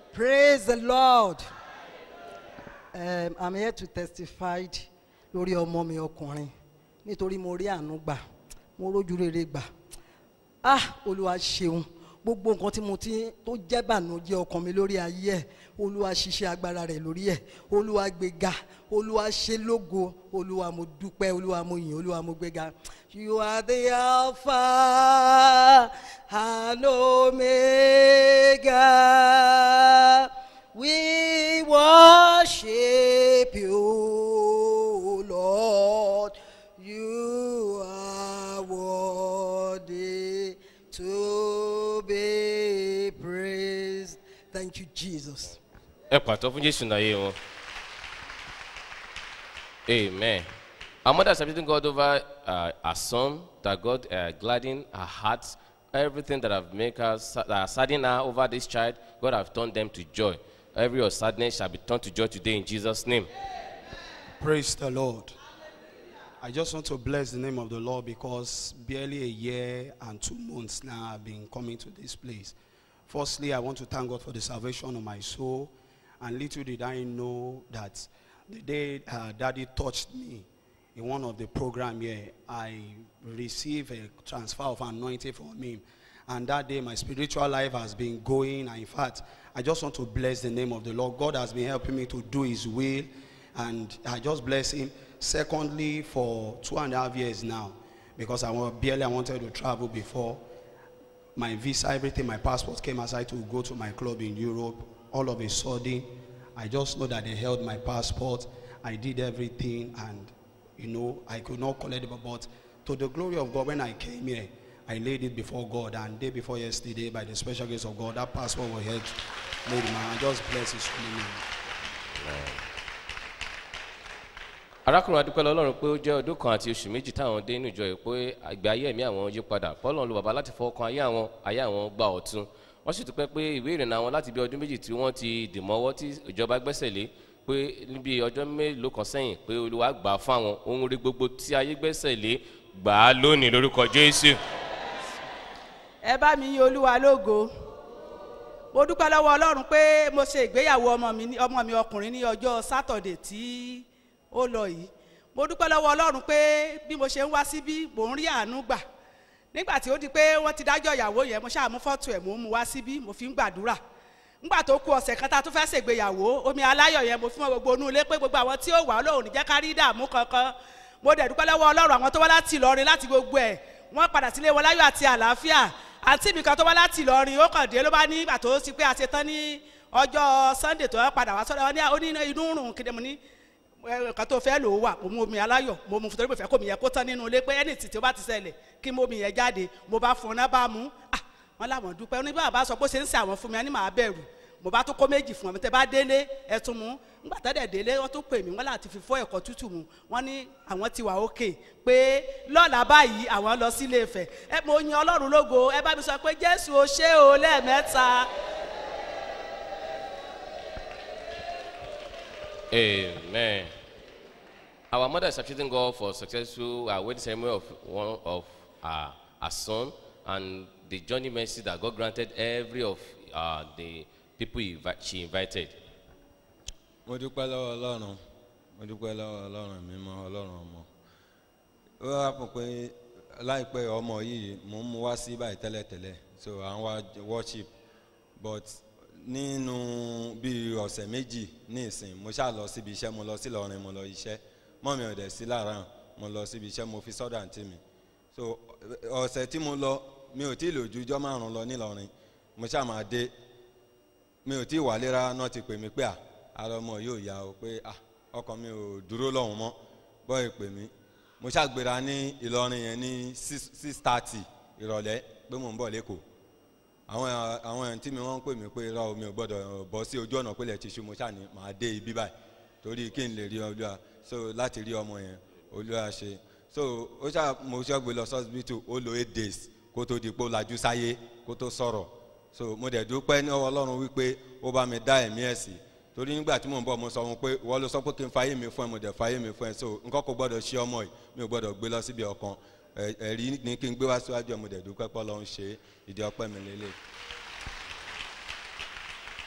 Praise the Lord. Um, I'm here to testify lórí ọmọ mi ọkùnrin nítorí mo rí àánú gbà mo rójú rere gbà ah olúwa ṣeun gbogbo nǹkan tí mo ti tó jẹ́ bànújẹ́ ọkàn mi lórí ayé ẹ̀ olúwa ṣiṣẹ́ agbára rẹ̀ lórí ẹ̀ olúwa gbéga olúwa ṣe lógo olúwa mo dúpẹ́ olúwa mo yìn olúwa mo gbéga you are the alpha and omega we worship you lord you are worthy to be praised. Thank you, Jesus. ẹ pàtó fún jésù náà yé wọn amen our mother is appreciating god over uh, her son that god uh, gladden her heart everything that have make her sa- that are sadden her over this child god have turned them to joy every your sadness shall be turned to joy today in jesus name Praise the Lord. I just want to bless the name of the Lord because barely a year and two months now I've been coming to this place. Firstly, I want to thank God for the salvation of my soul. And little did I know that the day uh, Daddy touched me in one of the program here, I received a transfer of anointing from him. And that day, my spiritual life has been going. And in fact, I just want to bless the name of the Lord. God has been helping me to do His will, and I just bless Him. Secondly, for two and a half years now, because I wa- barely I wanted to travel before my visa, everything, my passport came aside to go to my club in Europe. All of a sudden, I just know that they held my passport. I did everything, and you know, I could not collect it. But to the glory of God, when I came here, I laid it before God. And day before yesterday, by the special grace of God, that passport was held. Lady man, I just bless His holy name. arákùnrin adúpẹ́ lọ́lọ́run pé ó jẹ́ ọdún kan àti oṣù méjì táwọn dé inú ìjọ yìí pé àgbẹ̀ ayé ẹ̀mí àwọn yí padà fọlọ́run lu bàbá láti fọwọ́kan ayé àwọn ayé àwọn gba ọ̀tun wọ́n sì dúpẹ́ pé ìwé ìrìnnà àwọn láti bí ọdún méjì tí wọ́n ti dì mọ́wọ́ tí ìjọba gbẹ́sẹ̀ lé pé níbi ọjọ́ mélòó kan sẹ́yìn pé olúwa gbà á fún àwọn ohun rí gbogbo tí ayé gbẹ́sẹ̀ lé gbà á lónìí lórúkọ jésù. ẹ bá mi yin olúwa lógo mo dúpẹ́ lọ́wọ́ ọlọ́run pé mo ṣe ìgbéyàwó ọmọ mi ní- ọmọ mi ọkùnrin ní ọjọ́ sátọ̀dẹ̀ tí ó lọ yìí mo dúpẹ́ lọ́wọ́ ọlọ́run pé bí mo ṣe ń wá síbí mò ń rí àánú gbà nígbà tí ó di pé wọ́n ti dájọ́ ìyàwó yẹn mo ṣáà mú fọ́tò ẹ̀ mò ń mu wá síbí mo fi ń gbàdúrà nígbà tó ku ọ̀sẹ̀ kan tá a tún fẹ́ ṣègbéyàwó omi aláyọ̀ yẹn mo fún wọn gbogbo inú ilé pé gbogbo àwọn tí ó wà lóhùn ní jẹ́ ká rí ìdààmú kankan mo dẹ̀ dúpẹ́ lọ́wọ́ ọlọ́run àwọn tó wá láti ìlọrin láti gbogbo ẹ̀ wọ́n padà sílé wọn láyọ̀ àti àlàáfíà àǹtí mi kan tó wá láti ìlọrin ó kàn dé ló bá ní ìgbà tó ti pé a ṣe tán ní ọjọ́ sunday tó padà wá sọ́dọ̀ wọn ní ó ní inú rùn kí ni mo ní nǹkan tó fẹ́ lò ó wà mo mú omi aláyọ̀ mo mú torí pé fẹ́ kó mi yẹ kó tán nínú ilé pé ẹni tí tí ó bá ti ṣẹlẹ̀ kí mo mi yẹn jáde mo bá fún un náà bá mú ah wọn làwọn dúpẹ́ ní bá bá sọ pé ó ṣe ń ṣe àwọn fún mi ẹni màá bẹ̀rù mo bá tó kó méjì fún ọ tẹ bá délé ẹ tún mú nígbà tẹ́lẹ̀ délé wọ́n tún pè mí wọ́n láti fi fọ́ ẹ̀kọ́ tútù mu wọ́n ní àwọn ti wà ókè pé lọ́la báyìí àwọn lọ sílé Ifẹ̀ ẹ mo yin Ọlọ́run lógo ẹ bá mi sọ pé Jésù o ṣé o lẹ́ẹ̀mẹ́ta Amen. Our mother is appreciating God for successful uh, wedding ceremony of one of uh, her son and the journey mercy that God granted every of uh, the people he invi- she invited. mo dúpẹ́ lọ́wọ́ ọlọ́run mo dúpẹ́ lọ́wọ́ ọlọ́run mi mọ́ ọlọ́run ọmọ ó wá pọ̀ pé láìpẹ́ ọmọ yìí mò ń mú wá sí báyìí tẹ́lẹ̀tẹ́lẹ̀ so à ń wá worship but nínú bíi ọ̀sẹ̀ méjì ní ìsìn mo ṣáà lọ síbi iṣẹ́ mo lọ sí Ìlọrin mo lọ iṣẹ́ mọ́ mi ò dẹ̀ sí lára mo lọ síbi iṣẹ́ mo fi sọ́dọ̀ àǹtí mi so ọ̀sẹ̀ tí mo lọ mi ò tí ì lò ju ijọ́ márùn-ún lọ nílọrin mo ṣáà máa dé mi ò tí ì wálé rárá náà ti pè mí pé à ara ọmọ yóò yá o pé à ọkàn mi ò dúró lọ́hùn mọ́ bọ́ ẹ pè mí mo ṣàgbéra ní Ìlọrin yẹn ní six six thirty ìrọ̀lẹ́ pé mò ń bọ̀ lẹ́kọ̀ọ́ àwọn àwọn èèyàn tí mi wọ́n ń pè mí pé irọ́ mi ò gbọ́dọ̀ bọ́ sí ojú ọ̀nà pélé ti ṣú mo ṣáà ní màá dé ibi báyìí torí kí n lè rí olúwa so láti rí ọmọ yẹn olúwa ṣe so ó ṣáà mo ṣọ́gbé lọ sọ́sibítù ó lo eight days kó tó di pé ó lajú sáyé kó tó sọ̀rọ̀ so mo dẹ̀ dúpẹ́ ní ọwọ́ ọlọ́run wípé ó bá mi dá ẹ̀mí ẹ̀ sí torí nígbà tí mò ń bọ̀ mo sọ fún un pé wọ́n ló sọ pé kí n fàyè mi fún ẹ mo dẹ̀ fàyè mi fún ẹ so nǹkan kò gbọ́dọ̀ ṣe ọmọ yìí mi ò gbọ́dọ̀ gbé lọ síbi ọ̀kan ẹ̀- ẹ̀rí ni kí n gbé wá síwájú ẹ mo dẹ̀ dúpẹ́ pé ọlọ́run ṣe ìdí ọpẹ́ mi lélẹ̀.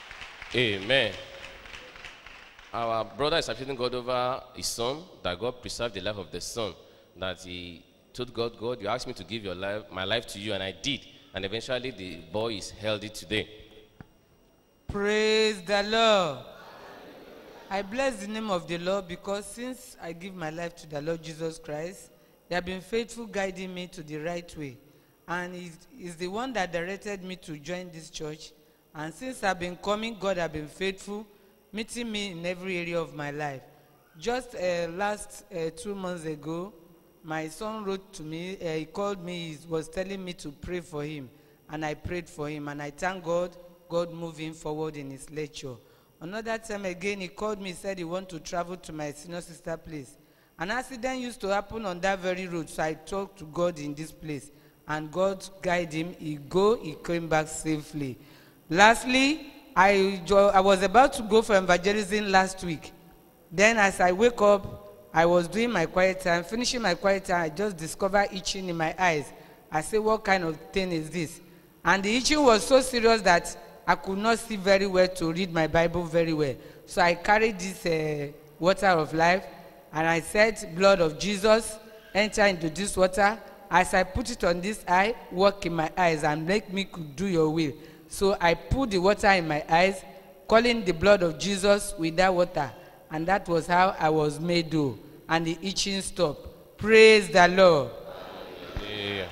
Amen. Our brother is appreciating God over his son, that God preserved the life of the son. That he told God, God, you asked me to give your life, my life to you, and I did. And eventually the boy is healthy today. Praise the Lord. I bless the name of the Lord because since I give my life to the Lord Jesus Christ, they have been faithful guiding me to the right way. And he's, he's the one that directed me to join this church. And since I've been coming, God has been faithful, meeting me in every area of my life. Just uh, last uh, two months ago, my son wrote to me, uh, he called me, he was telling me to pray for him. And I prayed for him. And I thank God, God moving forward in his lecture. Another time again, he called me, said he want to travel to my senior sister place. An accident used to happen on that very road, so I talked to God in this place. And God guided him. He go, he came back safely. Lastly, I, jo- I was about to go for evangelism last week. Then as I wake up, I was doing my quiet time, finishing my quiet time, I just discovered itching in my eyes. I say, what kind of thing is this? And the itching was so serious that I could not see very well to read my Bible very well. So I carried this uh, water of life and I said, blood of Jesus, enter into this water. As I put it on this eye, work in my eyes and make me could do your will. So I put the water in my eyes, calling the blood of Jesus with that water. And that was how I was made whole. And the itching stopped. Praise the Lord. Yeah.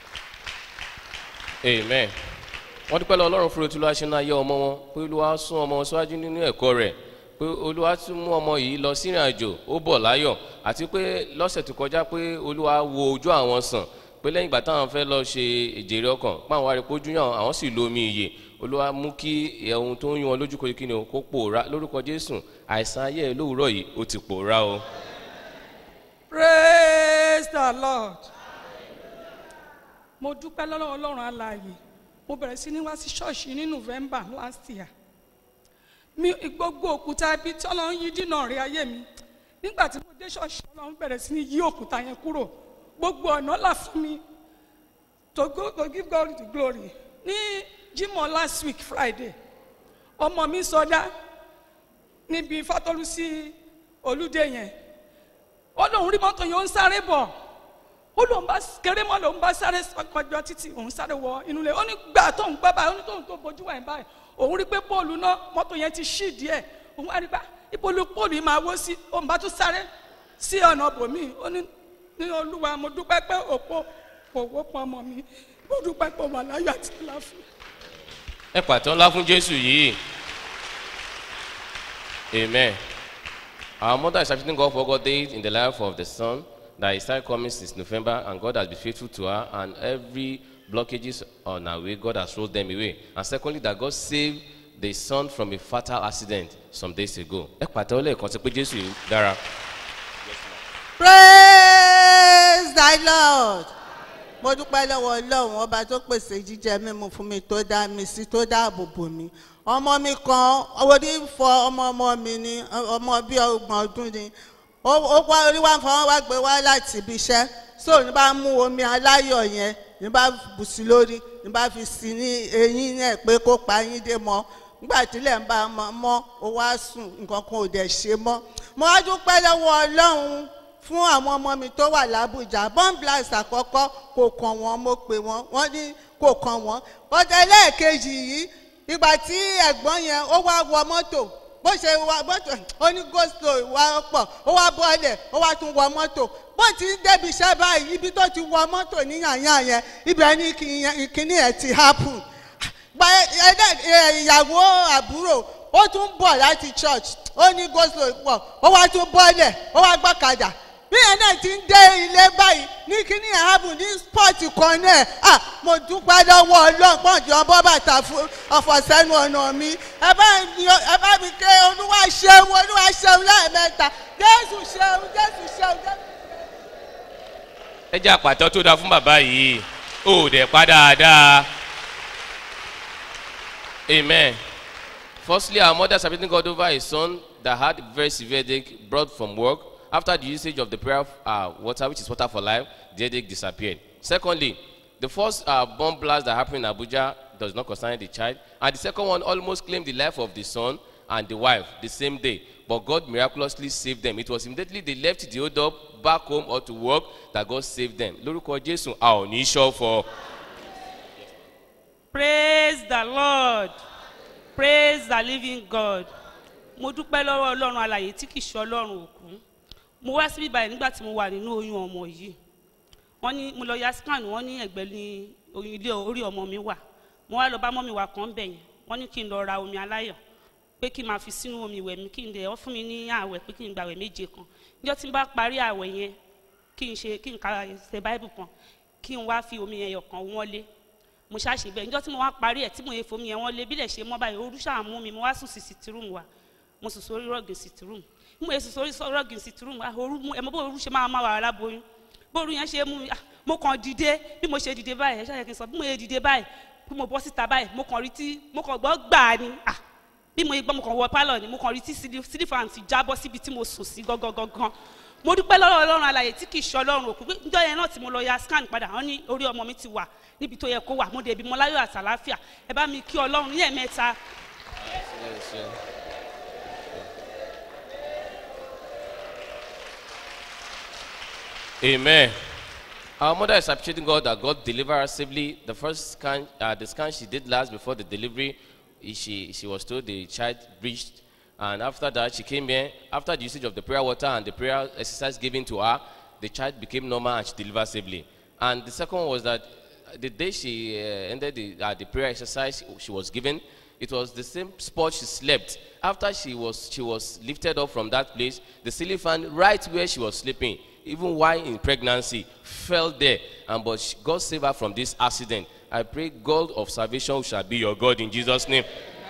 Amen. wọ́n dúpẹ́ lọ ọlọ́run fún otúlọ́ aṣẹ́nu ayé ọmọ wọn pé olúwa sún ọmọ wọn síwájú nínú ẹ̀kọ́ rẹ̀ pé olúwa tún mú ọmọ yìí lọ sírìn àjò ó bọ̀ láyọ̀ àti pé lọ́sẹ̀ tó kọjá pé olúwa wo ojú àwọn sàn pé lẹ́yìn ìgbà táwọn fẹ́ lọ ṣe ìjèrè ọkàn páwọn wá rí pójú yàn àwọn sì lo omi ìyè olúwa mú kí ohun tó ń yún wọn lójú kó kí ni o kó pòórá lórúkọ jésù àìsàn ayé ẹ lówùúrọ̀ yìí ó ti pòórá o. praise the lord mo dúpẹ́ lọ́wọ́ ọlọ́run alààyè mo bẹ̀rẹ̀ sí ní wá sí ṣọ́ọ̀ṣì ní november last year mi gbogbo òkúta ibi tí ọlọ́run yí dínà rí ayé mi nígbà tí mo dé ṣọ́ọ̀ṣì ọlọ́run bẹ̀rẹ̀ sí ní yí òkúta yẹn kúrò gbogbo ọ̀nà là fún mi to go to give God the glory ní jimoh last week friday ọmọ mi sọdá níbi fatolusi olùdé yẹn ó lóun rí mọ́tò yẹn ó ń sáré bọ̀ ó lóun bá kéré mọ́ lòun bá sáré kọjọ títì òun sáré wọ inú ilé ó ní gbà tóun gbá báyìí ó ní tóun tó bójú wà ní báyìí òun rí pé póòlù náà mọ́tò yẹn ti ṣì díẹ̀ òun wá rí bá ìpolú póòlù yìí máa wó sí òun bá tún sáré sí ọ̀nà bòmí ó ní ní olúwa mo dúpẹ́ pé òpó kò wó pọn ọmọ mi mo dúpẹ́ pé wà láyọ̀ àti àlàáfíà. ẹ pàtó ńlá fún jésù yìí amen our mother is appreciating God for God days in the life of the son that he started coming since November and God has been faithful to her and every blockages on her way God has rolled them away and secondly that God saved the son from a fatal accident some days ago ẹ pàtó lẹ́ẹ̀kan sí pé jésù yìí dára. praise the lord mo dúpẹ́ lọ́wọ́ ọlọ́run ọba tó pèsè jíjẹ mímu fún mi tó dá mi sí tó dáàbò bò mí ọmọ mi kan orí fọ ọmọ ọmọ mi ni ọmọ bíi ọgbọ̀n ọdún ni ó ó wá orí wá fọwọ́ wá gbé wá láti ibi iṣẹ́ so ní bá mú omi aláyọ̀ yẹn ní bá bù sí lórí ní bá fi sí ní eyín náà pé kó pa yín dé mọ́ nígbà tílẹ̀ ń bá mọ́ mọ́ ó wá sùn nǹkan kan ò dẹ̀ ṣe mọ́ mo wá dúpẹ́ lọ́wọ́ ọlọ́run fún àwọn ọmọ mi tó wà lábújá bọ́ǹblas àkọ́kọ́ kò kàn wọ́n mo pè wọ́n wọ́n ní kò kàn wọ́n ọ̀tẹ̀ lẹ́ẹ̀kejì yìí ìgbà tí ẹ̀gbọ́n yẹn ó wá wọ mọ́tò bó ṣe wọ mọ́tò ó ní goslo wá pọ̀ ó wá bọ́ọ̀lẹ̀ ó wá tún wọ mọ́tò bó ti ń débi iṣẹ́ báyìí ibi tó ti wọ mọ́tò ní yànyàn yẹn ibẹ̀ ní kíní ẹ̀ ti happen gba ìyàwó àbúrò ó tún bọ̀ láti church ó ní goslo pọ̀ ó wá tún bọ́ọ̀lẹ̀ ó wá gbọ́kadà bí ẹ náà ti ń dé ilé báyìí ní kíní ààbò ní spọ́ọ̀tì kan náà à mo dúpẹ́ lọ́wọ́ ọlọ́pàá jọ bọ́ bàtà ọ̀fọ̀sẹ́nu ọ̀nà mi ẹ bá ẹ bá mi ké olúwa ṣeun olúwa ṣeun lẹ́ẹ̀mẹ́ta jésù ṣeun jésù ṣeun jésù. ẹ jẹ́ àpàtọ́ tó dáa fún bàbá yìí ó dẹ̀ pa dáadáa amen firstly our mother submitting God over a son that had very severe headache brought from work after the usage of the prayer uh, water which is water for life the headache disappeared secondly the first uh, bomb blast that happened in abuja does not concern the child. And the second one almost claimed the life of the son and the wife the same day. But God miraculously saved them. It was immediately they left the hold up back home or to work that God saved them. Lórúkọ Jésù, a ò ní ṣọ́fọ̀. praise the lord praise the living god mo dúpẹ́ lọ́wọ́ ọlọ́run alàyè tí kìí ṣe ọlọ́run òkú mo wá síbí báyìí nígbà tí mo wà nínú oyún ọmọ yìí wọ́n ní mo lọ ya scan wọ́n ní ẹ̀gbẹ́ ní oyún ilé orí ọmọ mi wà mo wá lọ bá mọ́mi wà kàn bẹ̀ yẹn wọ́n ní kí n lọ ra omi aláyọ̀ pé kí n máa fi sínú omi ìwẹ̀ mi kí n dẹ̀ wọ́n fún mi ní àwẹ̀ pé kí n gbàwẹ̀ méje kan níjọ́ tí n bá parí àwẹ̀ yẹn kí n ṣe kí n ka ṣe báìbù kan kí n wá fi omi yẹn yọ̀ kan wọ́n lé mo ṣàṣe bẹ́ẹ̀ níjọ́ tí mo wá parí ẹ̀ tí mo yẹ fomi yẹn wọ́n lé bílẹ̀ ṣe mọ́ báyìí orú ṣáà mú mi mo wá sùn sí sitirum wa mo sùn sórí rọ́ọ̀gì sitirum bí mo yẹ sùn sórí rọ́ọ̀gì sitirum wa orú mú ẹ mọ bó orú ṣe máa máa wà aláboyún bó orú yẹn ṣe mú mi ah, mo kàn dìde bí mo ṣe dìde báyìí ẹ ṣáà yẹ kí n sọ bí mo yẹ dìde báyìí bí mo bọ́ síta báyìí mo kàn rí tí mo kàn gbọ́ gbà ni ah bí mo yẹ gbọ́ mo kàn wọ pálọ̀ ni mo kàn rí tí sílífàn ti jábọ́ síbi tí mo sùn sí gangan gangan mo dúpẹ́ lọ́wọ́ ọlọ́run alàyè tí kì í ṣe ọlọ́run òkú pé níjọ́ yẹn náà tí mo lọ ya scan padà wọ́n ní orí ọmọ mi ti wà níbi tó yẹ kó wà mo dèbí mo láyọ̀ àtàláfíà ẹ bá mi kí ọlọ́run ní ẹ̀mẹ́ta Amen. Our mother is appreciating God that God delivered her safely. The first scan, uh, the scan she did last before the delivery, i- she, she was told the child breached. And after that, she came here. After the usage of the prayer water and the prayer exercise given to her, the child became normal and she delivered safely. And the second was that uh, the day she uh, ended the, uh, the prayer exercise she was given, it was the same spot she slept. After she was, she was lifted up from that place, the ceiling fan right where she was sleeping, even while in pregnancy, fell there. And but she, God saved her from this accident. I pray God of salvation shall be your God in Jesus' name.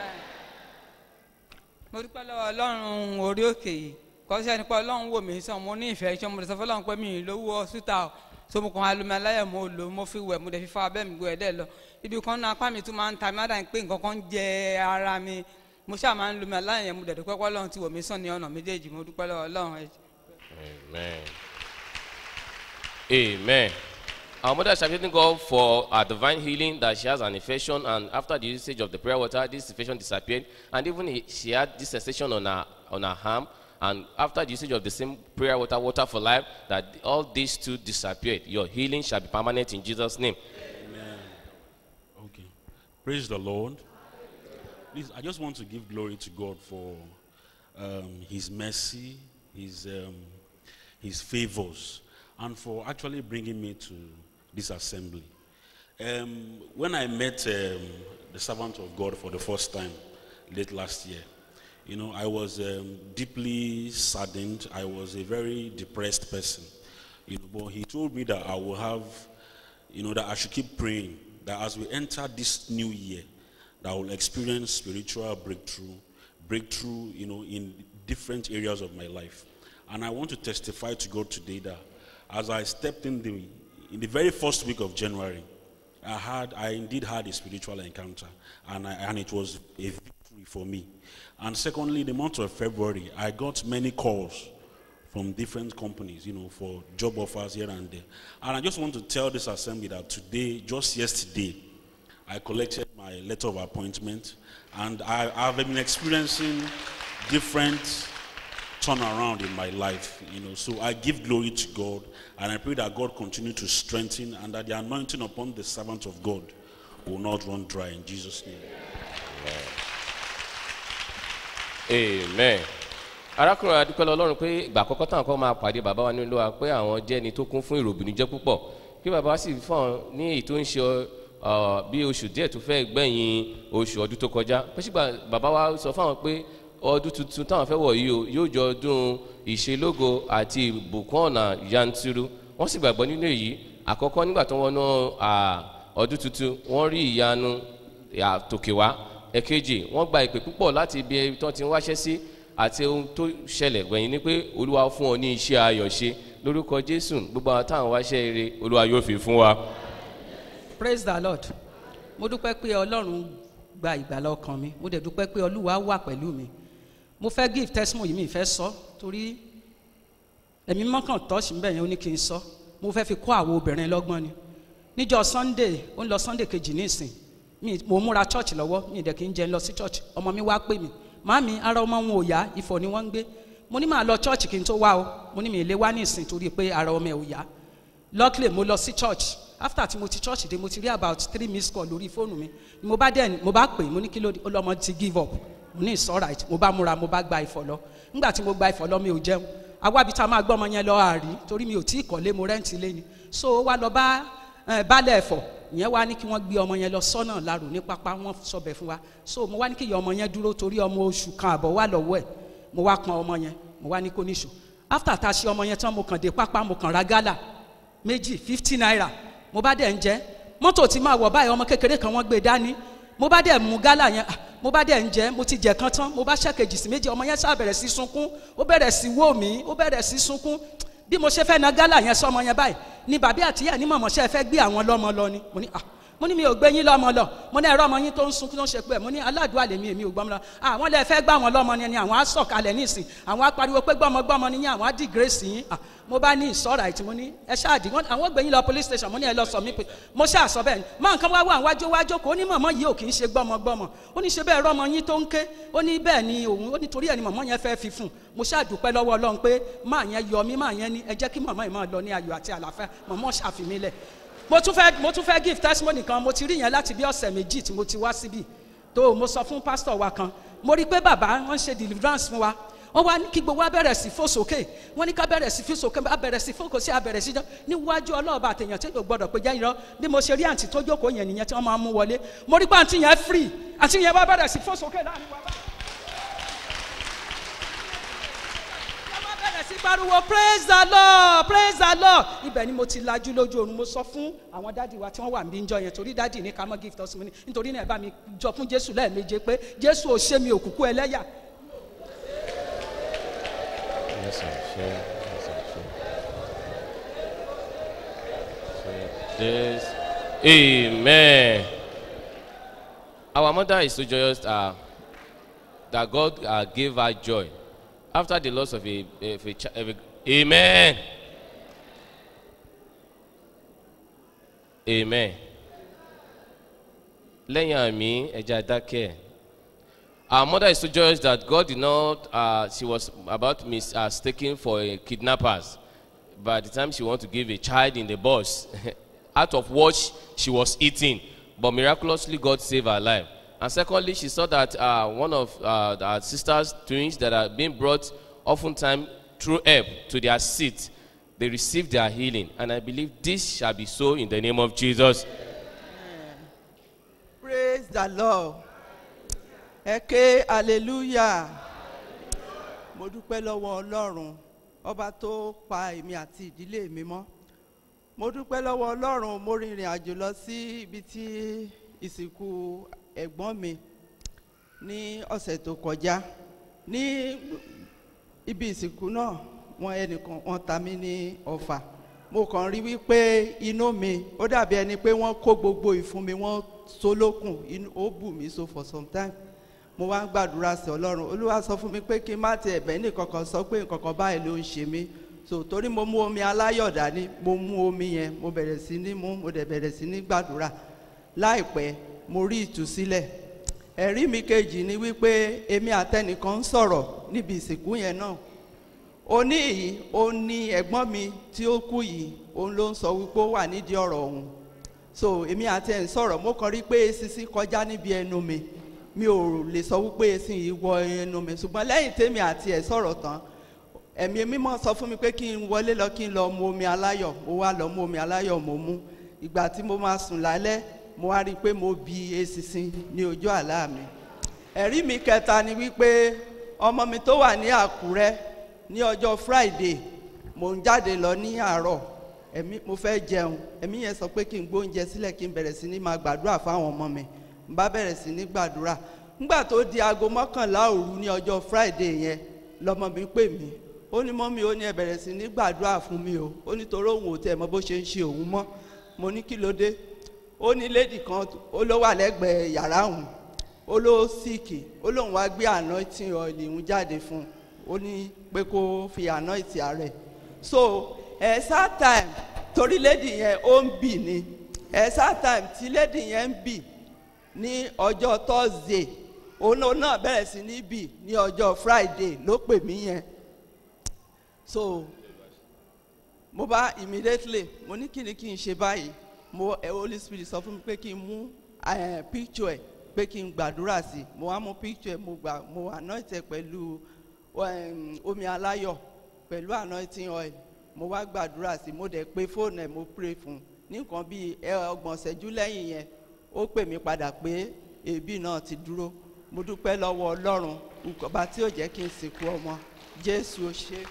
mo dúpẹ́ lọ́wọ́ ọlọ́run orí òkè yìí kọ́sẹ́ nípa ọlọ́run wò mí sàn mo ní ìfẹ́ iṣẹ́ mo lè sọ fọlọ́run pé mi ì lówó ọ̀sùtà o so mo kàn á lómi aláyẹ̀ mo lò mo fi wẹ̀ mo dẹ̀ fi fa abẹ́ mi gbọ́ ẹ̀ dẹ́ lọ ibi kan náà apá mi tún máa ń ta mi ádàá pé nǹkan kan ń jẹ ara mi mo ṣáà máa ń lómi aláyẹ̀ mo dẹ̀ dúpẹ́ pé ọlọ́run ti wò mí sàn ní ọ̀nà méjèèjì mo dúpẹ́ lọ́wọ́ ọlọ́run ẹ̀ Amen. Amen. Our mother is appreciating God for her divine healing that she has an infection, and after the usage of the prayer water, this infection disappeared. And even he- she had this sensation on her on her arm, and after the usage of the same prayer water, water for life, that all these two disappeared. Your healing shall be permanent in Jesus' name. Okay. Praise the Lord. Please, I just want to give glory to God for um, His mercy, His um, His favors, and for actually bringing me to this assembly. Um, when I met um, the servant of God for the first time late last year, you know, I was um, deeply saddened. I was a very depressed person. You know, but he told me that I will have you know, that I should keep praying that as we enter this new year, that I will experience spiritual breakthrough, breakthrough, you know, in different areas of my life. And I want to testify to God today that as I stepped in the in the very first week of January, I had I indeed had a spiritual encounter, and I, and it was a victory for me. And secondly, the month of February, I got many calls from different companies, you know, for job offers here and there. And I just want to tell this assembly that today, just yesterday, I collected my letter of appointment, and I, I've been experiencing different turnaround in my life, you know. So I give glory to God, and I pray that God continue to strengthen, and that the anointing upon the servant of God will not run dry in Jesus' name. amen arákùnrin adúpẹ́lẹ́ ọlọ́run pé ìgbà àkọ́kọ́ táwọn kan máa pàdé bàbá wa nínú wa pé àwọn jẹ́ ẹni tó kún fún ìròbìnújẹ́ púpọ̀ kí bàbá wa sì fún ọ ní èyí tó ń ṣe ọ bí oṣù díẹ̀ tó fẹ́ gbẹ̀yìn oṣù ọdún tó kọjá pé sígbà bàbá wa sọ fáwọn pé ọdún tuntun táwọn fẹ́ wọ̀ yìí o yóò jọ ọdún ìṣelógo àti ìbùkún ọ̀nà yanturu wọ́n sì gbàgbọ́ nínú èyí àkọ́kọ́ nígbà tó wọnú ọdún tuntun wọ́n rí ìyanu àtòkè wá ẹ̀kejì wọ́n gba ìpè púpọ̀ láti ibi tí wọ́n ti ń wáṣẹ́ sí àti ohun tó ṣẹlẹ̀ gbẹ̀yìn ni pé olúwa fún ọ ní iṣẹ́ ayọ̀ ṣe lórúkọ jésù gbogbo àwọn táwọn wáṣẹ́ eré olúwa yóò fi fún wa. praise the lord mo dúpẹ́ pé ọlọ́run gba ìgbàlá ọkàn mi mo dẹ̀ dúpẹ́ pé olúwa wà pẹ̀lú mi mo fẹ́ give testimony mi fẹ́ sọ torí ẹ̀mí mọ́kàn tọ́sí ń bẹ̀ yẹn ó ní kí n sọ mo fẹ́ fi kọ́ àwọn obìnrin lọ́gbọ́n ni níjọ́ sunday ó ń lọ sunday kejì nísìn mi mo múra church lọ́wọ́ mi dẹ̀ kí n jẹ́ lọ sí church ọmọ mi wá pè mí màámi ara ọmọ wọn ò yá ìfọ̀ ni wọ́n ń gbé mo ní màá lọ church kí n tó wá o mo ní mi ì lè wá ní ìsìn torí pé ara ọmọ ẹ̀ ò yá luckily mo lọ sí church after tí mo ti church dé mo ti rí about three missed call lórí fóònù mi ni mo bá dẹ̀ mo bá pè mo ní kí ló dé ó lọ́mọ ti give up mo ní it's alright mo bá múra mo bá gba ìfọ̀ lọ nígbà tí mo gba ìfọ̀ lọ mi ò jẹun awábi tá a máa gbọ́ ọmọ yẹn lọ àárí torí mi ò tí ì kọ́lé mo rẹ́ǹtì lé ni so ó wá lọ bá eh, baálẹ̀ ẹ̀fọ́ ìyẹn wá ní kí wọ́n gbé ọmọ yẹn lọ sọ́nà lárò ní pápá wọ́n sọbẹ̀ fún wa so mo wá ní kí ìyá ọmọ yẹn dúró torí ọmọ oṣù kan àbọ̀ wà lọ́wọ́ ẹ̀ mo wá pọn ọmọ yẹn mo wá ní kó níṣó after tá a ṣe ọmọ yẹn tán mo kàn dé pápá mo kàn ra gálà méjì fifty naira mo bá dẹ̀ ń jẹ́ mọ́tò tí máa wọ̀ báyìí ọmọ kékeré kan wọ́n gbé dání mo bá dẹ̀ mú gálà yẹn ah, mo bá dẹ̀ ń jẹ́ mo ti jẹ̀ kan tán mo bá ṣẹ́kejì sí méjì ọmọ yẹn sá bẹ̀rẹ̀ sí sunkún ó bẹ̀rẹ̀ sí wò mí ó bẹ̀rẹ̀ sí sunkún bí mo ṣe fẹ́ na gálà yẹn sọmọ yẹn báyìí ni bàbí àtìyá ní mọ̀mọ́ ṣe fẹ́ gbé àwọn lọ́mọ lọ ni mo ní ah mo ní mi ò gbé yín lọ́mọ lọ mo ní ẹ̀rọ ọmọ yín tó ń sunkún tó ń ṣe pé mo ní aládùúgbò àlèmí èmi ò gbọ́mọ lọ àwọn lè fẹ́ gbá wọn lọ́mọ ni àwọn á sọ̀kalẹ̀ nísìn àwọn á pariwo pé gbọ́mọgbọ́mọ ni yín àwọn á dì gírèsì yín ah mo bá ní ìsọ̀rọ̀ àìtí mo ní ẹ ṣáàdì wọn àwọn gbé yín lọ police station mo ní ẹ lọ sọ mí pé mo ṣáà sọ bẹ́ẹ̀ ni máa nǹkan wá wà wájú wájú kò ó ní mọ̀mọ́ yìí ò kì í ṣe gbọ́mọgbọ́mọ ó ní ṣe bẹ́ẹ̀ rọ́mọ yín tó ń ké ó ní bẹ́ẹ̀ ni òun ó ní torí ẹ̀ ni mọ̀mọ́ yẹn fẹ́ fi fún un mo ṣáà dúpẹ́ lọ́wọ́ ọlọ́run pé máa yẹn yọ mí máa yẹn ní ẹ jẹ́ kí mọ̀mọ́ yìí máa lọ ní ayọ̀ àti àlàáfíà mọ̀mọ́ ṣàfimí lẹ̀ mo tún fẹ́ mo tún fẹ́ give testimony kan mo ti rí yẹn láti bí ọ̀sẹ̀ méjì tí mo ti wá síbí tó mo sọ fún pásítọ̀ wa kan mo rí i pé bàbá wọn ṣe deliverance fún wa wọ́n wá ní kí gbogbo wa bẹ̀rẹ̀ sí fò sókè wọ́n ní ká bẹ̀rẹ̀ sí fò sókè a bẹ̀rẹ̀ sí fòkò sí a bẹ̀rẹ̀ sí jọ níwájú ọlọ́ọ̀bà àtẹ̀yàn tí yóò gbọ́dọ̀ pé jẹ́ irọ́ bí mo ṣe rí àǹtí tó jókòó yẹn nìyẹn tí wọ́n máa mú wọlé mo rí pé àǹtí yẹn free àǹtí yẹn wá bẹ̀rẹ̀ sí fò sókè láàrin wa báyìí. wọ́n bẹ̀rẹ̀ sí pariwo praise the lord praise the lord ibẹ̀ ni mo ti lajú lójú oorun mo sọ fún àwọn dádì wa tí wọ́n wà níbí ń jọ yẹn torí dádì ní ká mọ́ gift testimony nítorí náà ẹ bá mi jọ fún jésù lẹ́ẹ̀méje pé jésù ò ṣe mi òkùnkùn ẹlẹ́yà Yes, sir. Sure. Yes, sir. Sure. Sure. Yes. Amen. Our mother is so joyous uh, that God uh, gave her joy after the loss of a, of a, chi- of a Amen. Amen. Lẹ́yìn àmì ẹja dákẹ́. Our mother is so joyous that God did not, uh, she was about mistaken for a kidnappers. By the time she wanted to give a child in the bus, out of what she was eating, but miraculously God saved her life. And secondly, she saw that uh, one of uh, our sisters' twins that are being brought oftentimes through help to their seat, they received their healing. And I believe this shall be so in the name of Jesus. praise the lord ẹ ké hallelujah mo dúpẹ́ lọ́wọ́ ọlọ́run ọba tó pa èmi àti ìdílé mi mọ́ mo dúpẹ́ lọ́wọ́ ọlọ́run mo rìnrìn àjò lọ sí ibi tí ìsìnkú ẹ̀gbọ́n mi ní ọ̀sẹ̀ tó kọjá ní ibi ìsìnkú náà wọn ẹnìkan wọn ta mí ní ọ̀fà mo kàn rí wípé inú mi ó dàbí ẹni pé wọ́n kó gbogbo ìfun mi wọ́n so lókun inú ó bù mí so for some time mo wá ń gbàdúrà sí ọlọ́run olúwa sọ fún mi pé kí n má ti ẹ̀bẹ̀ ní kankan sọ pé nkankan báyìí ló ń ṣe mí so torí mo mú omi aláyọ̀ dání mo mú omi yẹn mo bẹ̀rẹ̀ sí ní mú mo dẹ̀ bẹ̀rẹ̀ sí ní gbàdúrà láìpẹ́ mo rí ìtúsílẹ̀ ẹ̀rí mi kejì ni wípé èmi àtẹnìkan ń sọ̀rọ̀ níbi ìsìnkú yẹn náà òní yìí ó ní ẹ̀gbọ́n mi tí ó kú yìí òun ló ń sọ wípé ó wà nídìí ọ̀rọ̀ òun so èmi àti ẹ̀ ń sọ̀rọ̀ mo kàn rí pé sisi kọjá níbi ẹnu mi mi ò lè sọ wípé esin yìí wọ ẹnu mi ṣùgbọ́n lẹ́yìn tèmi àti ẹ̀ sọ̀rọ̀ tán ẹ̀mí mímọ́ sọ fún mi pé kí n wọlé lọ kí n lọ mu omi aláyọ̀ mo wá lọ mu omi aláyọ̀ mo mú ìgbà tí mo máa sùn lálẹ́ mo wá rí i pé mo bi eṣinṣin ní ojú àlá mi ẹ̀rí mi kẹta ni wípé ọmọ mi tó wà ní àkúrẹ́ ní ọjọ́ friday mo ń jáde lọ ní àárọ̀ ẹ̀mí mo fẹ́ jẹun ẹ̀mí yẹn sọ pé kí n gbóúnjẹ sílẹ̀ kí n bẹ̀rẹ̀ sí ní máa gbàdúrà fáwọn ọmọ mi n bá bẹ̀rẹ̀ sí ní gbàdúrà ńgbà tó di aago mọ́kànlá òru ní ọjọ́ friday yẹn lọmọ mi pè mí ó ní mọ́mí ó ní ẹ bẹ̀rẹ̀ sí ní gbàdúrà fún mi o ó ní torí òun ò tẹ̀ mọ́ bó ṣe ń ṣe òun mọ́ mo ní kí ló dé ó ní lady kan ó ló wà lẹ́gbẹ̀ẹ́ yàrá òun ó ló síìkì ó lóun wá gbé anointing oil òun jáde fún un ó ní pé kó fi anointing ààrẹ so ẹ̀sà time torí lady yẹn ó ń bì ni ẹ̀sà time tí lady yẹn ń bì ní ọjọ́ thursday òun náà- náà bẹ̀rẹ̀ sí ní bì ní ọjọ́ friday ló pè mí yẹn so mo bá immediately mo ní kí ni kí n ṣe báyìí mo ẹ holy spirit sọ fún mi pé kí n mú eh, picture ẹ pé kí n gbàdúrà sí mo wá mú picture ẹ mo gbà mo anoint ẹ pẹ̀lú um, omi aláyọ̀ pẹ̀lú anointing oil mo wá gbàdúrà sí mo dẹ̀ pé fóònù ẹ mo pray fún un ní nǹkan bíi ẹ ọgbọ̀n ṣẹ́jú lẹ́yìn yẹn ó pè mí padà pé èébì náà ti dúró mo dúpẹ́ lọ́wọ́ ọlọ́run ọba tí ò jẹ́ kí n sìnkú ọmọ jésù ó ṣe é.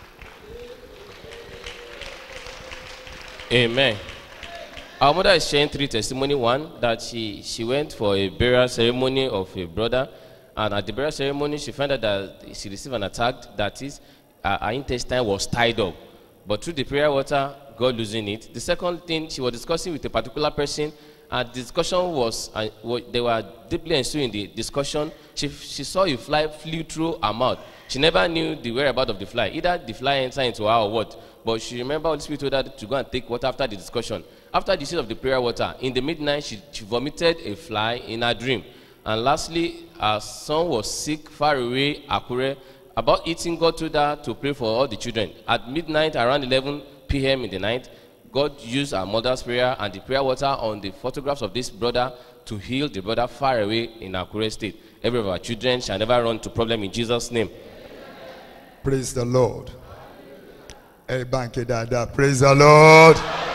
Amen. Our mother is sharing three testimony. One, that she, she went for a burial ceremony of a brother, and at the burial ceremony, she found out that she received an attack, that is, uh, her intestine was tied up. But through the prayer water, God losing it. The second thing, she was discussing with a particular person, and the discussion was, uh, wa- they were deeply ensuing in the discussion. She, she saw a fly flew through her mouth. She never knew the whereabouts of the fly. Either the fly entered into her or what. But she remember Holy Spirit told her to go and take water after the discussion. After the use of the prayer water, in the midnight, she, she vomited a fly in her dream. And lastly, her son was sick far away, Akure. About eating, God told her to pray for all the children. At midnight, around 11 p.m. in the night, God used our mother's prayer and the prayer water on the photographs of this brother to heal the brother far away in Akure state. Every of our children shall never run to problem in Jesus' name. praise the lord ẹ bá ń ké dáadáa praise the lord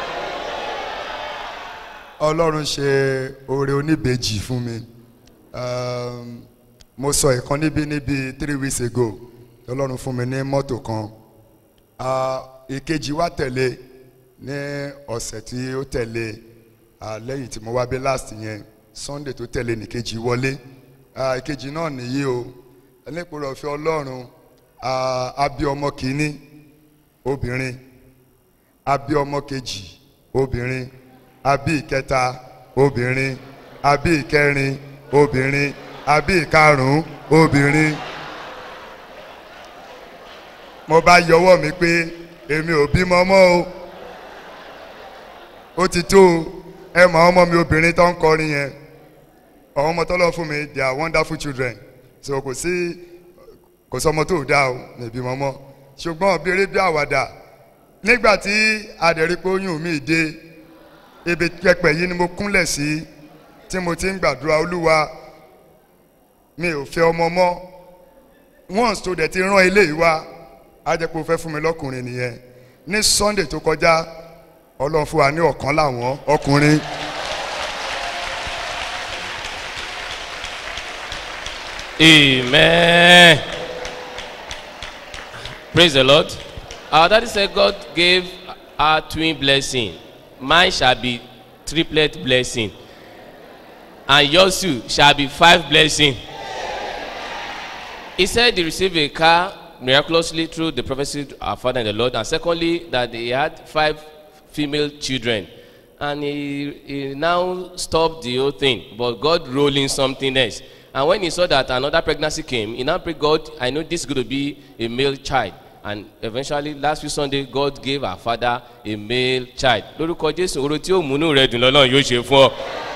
ọlọ́run ṣe oore oníbejì fún mi Um, mo sọ ìkan níbí níbi three weeks ago ọlọ́run fún mi ní mọ́tò kan Ah, ìkejì wá tẹ̀lé ní ọ̀sẹ̀ tí ó tẹ̀lé ah, lẹ́yìn tí mo wá bí last yẹn sunday tó tẹ̀lé nìkejì wọlé Ah, ìkejì náà nìyí o ẹlẹ́pọ̀rọ̀ ọ̀fẹ́ ọlọ́run ah, a bí ọmọ kìíní obìnrin a bí ọmọ kejì obìnrin a bí ìkẹta obìnrin a bí ìkẹrin obìnrin a bí ìkarùn-ún obìnrin mo bá yọwọ́ mi pé èmi ò bímọ mọ́ o ó ti tó o ẹ mọ àwọn ọmọ mi obìnrin tó ń kọrin yẹn àwọn ọmọ tó lọ fún mi they are wonderful children so kò sí kò sọmọ tó dáa o ní ìbímọ mọ́ ṣùgbọ́n béèrè bí àwàdà nígbà tí adẹ̀rípé oyún mi dé ibi pẹpẹ yìí ni mo kúnlẹ̀ sí tí mo ti ń gbàdúrà olúwa mi ò fẹ́ ọmọ mọ́ once tó dẹ̀ ti rán eléyìí wá á jẹ́ pé o fẹ́ fún mi lọ́kùnrin nìyẹn ní sunday tó kọjá ọlọ́run fún wa ní ọ̀kan láwọn ọkùnrin. Amen. Praise the Lord. Our daddy said God gave our twin blessing. Mine shall be triplet blessing. And yours too shall be five blessing. He said he received a car miraculously through the prophecy of our father in the Lord. And secondly, that he had five female children. And he, he now stopped the whole thing. But God rolled in something else. And when he saw that another pregnancy came, he now prayed, God, I know this is going to be a male child. And eventually, last week Sunday, God gave our father a male child. Lórúkọ Jésù, oró tí ó múnú rẹ̀ dùn lọ́nà yóò ṣe fún ọ.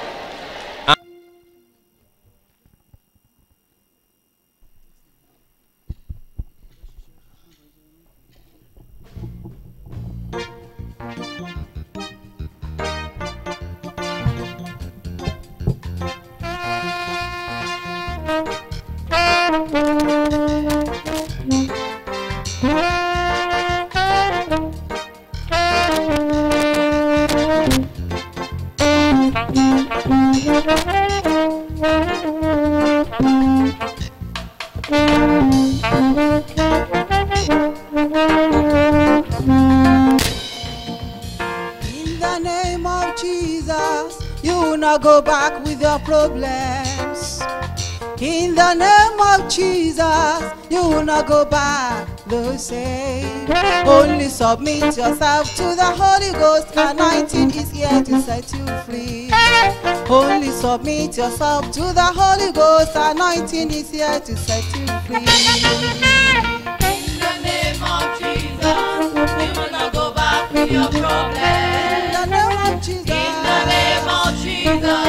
In the name of Jesus, you will not go back with your problems. In the name of Jesus, you will not go back the same. Only submit yourself to the Holy Ghost. Anointing is here to set you free. Only submit yourself to the Holy Ghost. Anointing is here to set you free. In the name of Jesus, we will not go back with your problems. In the name of Jesus, In the name of Jesus,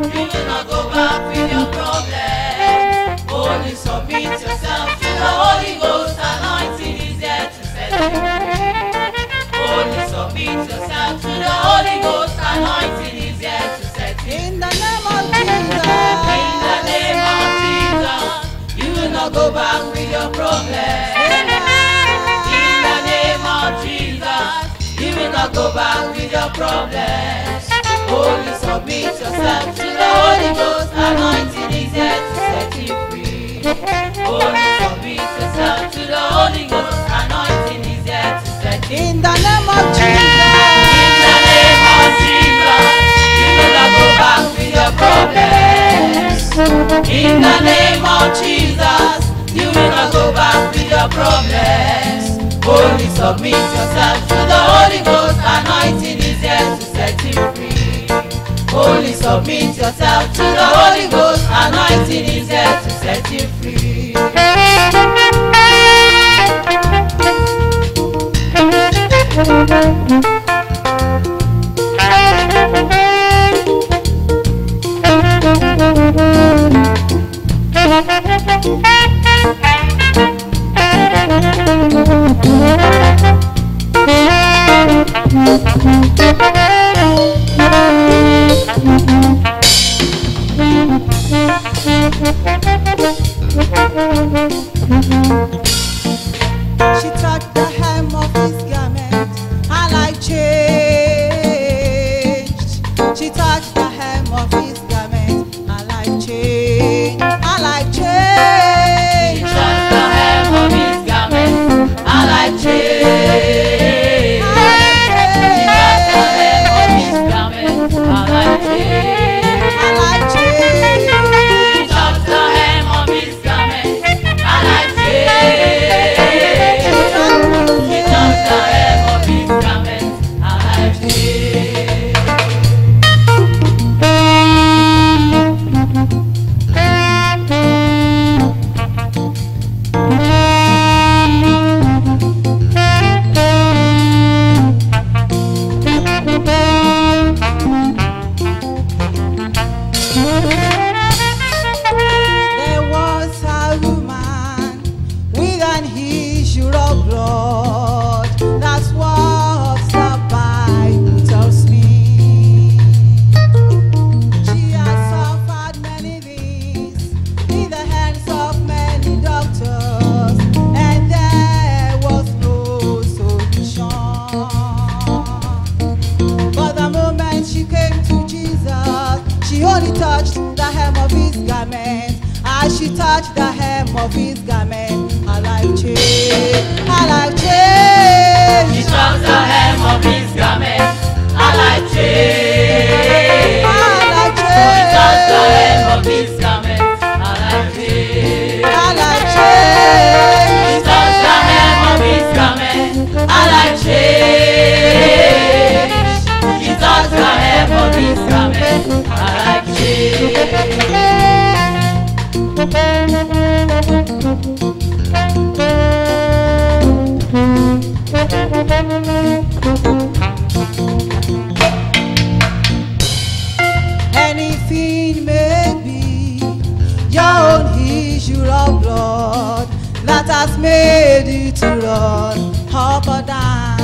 You will not go back with your problem. Only submit yourself to the Holy Ghost. Anointing is there to set you free. Only submit yourself to the Holy Ghost. Anointing is there to set you free. In the name of Jesus. In the name of Jesus, you will not go back with your problem. In the name of Jesus, you will not go back with your problems. Only submit yourself to the Holy Ghost. Anointing is here to set you free. Only submit yourself to the Holy Ghost. Anointing is here to set you free. In the name of Jesus. In the name of Jesus, you will not go back with your problems. In the name of Jesus, you will not go back with your problems. Only submit yourself to the Holy Ghost. Anointing is here to set you free. Only submit yourself to the Holy Ghost. Anointing is here to set you free. She touched the hem of his garment, her life changed. She touched the hem of his garment, her life changed. Her life changed. She touched the hem of his garment, her life changed. She touched the hem of his garment, her life changed. Her life changed. She touched the hem of his garment, her life changed. She touched the hem of his garment, her life changed. There was a woman with an issue of blood. That's what the Bible tells me. She has suffered many things in the hands of many doctors, and there was no solution. But the moment she came to Jesus, she only touched the hem of his garment. As she touched the hem of his garment, her life changed. Her life changed. She touched the hem of his garment, her life changed. Her life She touched the changed. hem of his garment, her life changed. Her life changed. She touched the hem of his garment, her life changed. She touched the hem of his garment, her life changed. Anything may be your own issue of blood that has made you to run up or down.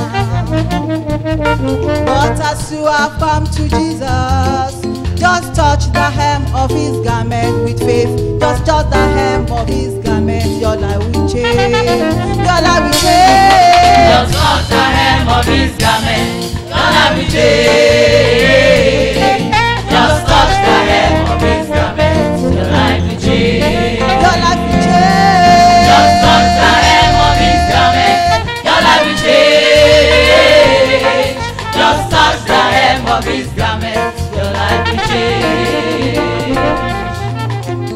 But as you have come to Jesus, just touch the hem of his garment with faith. Just touch the hem of his garment, your life will change. Your life will change. Just touch the hem of his garment, your life will change. Just touch the hem of his garment, your life will change. Your life will change. Just touch the hem of his garment, your life will change. Just touch the hem of his garment, your life will change.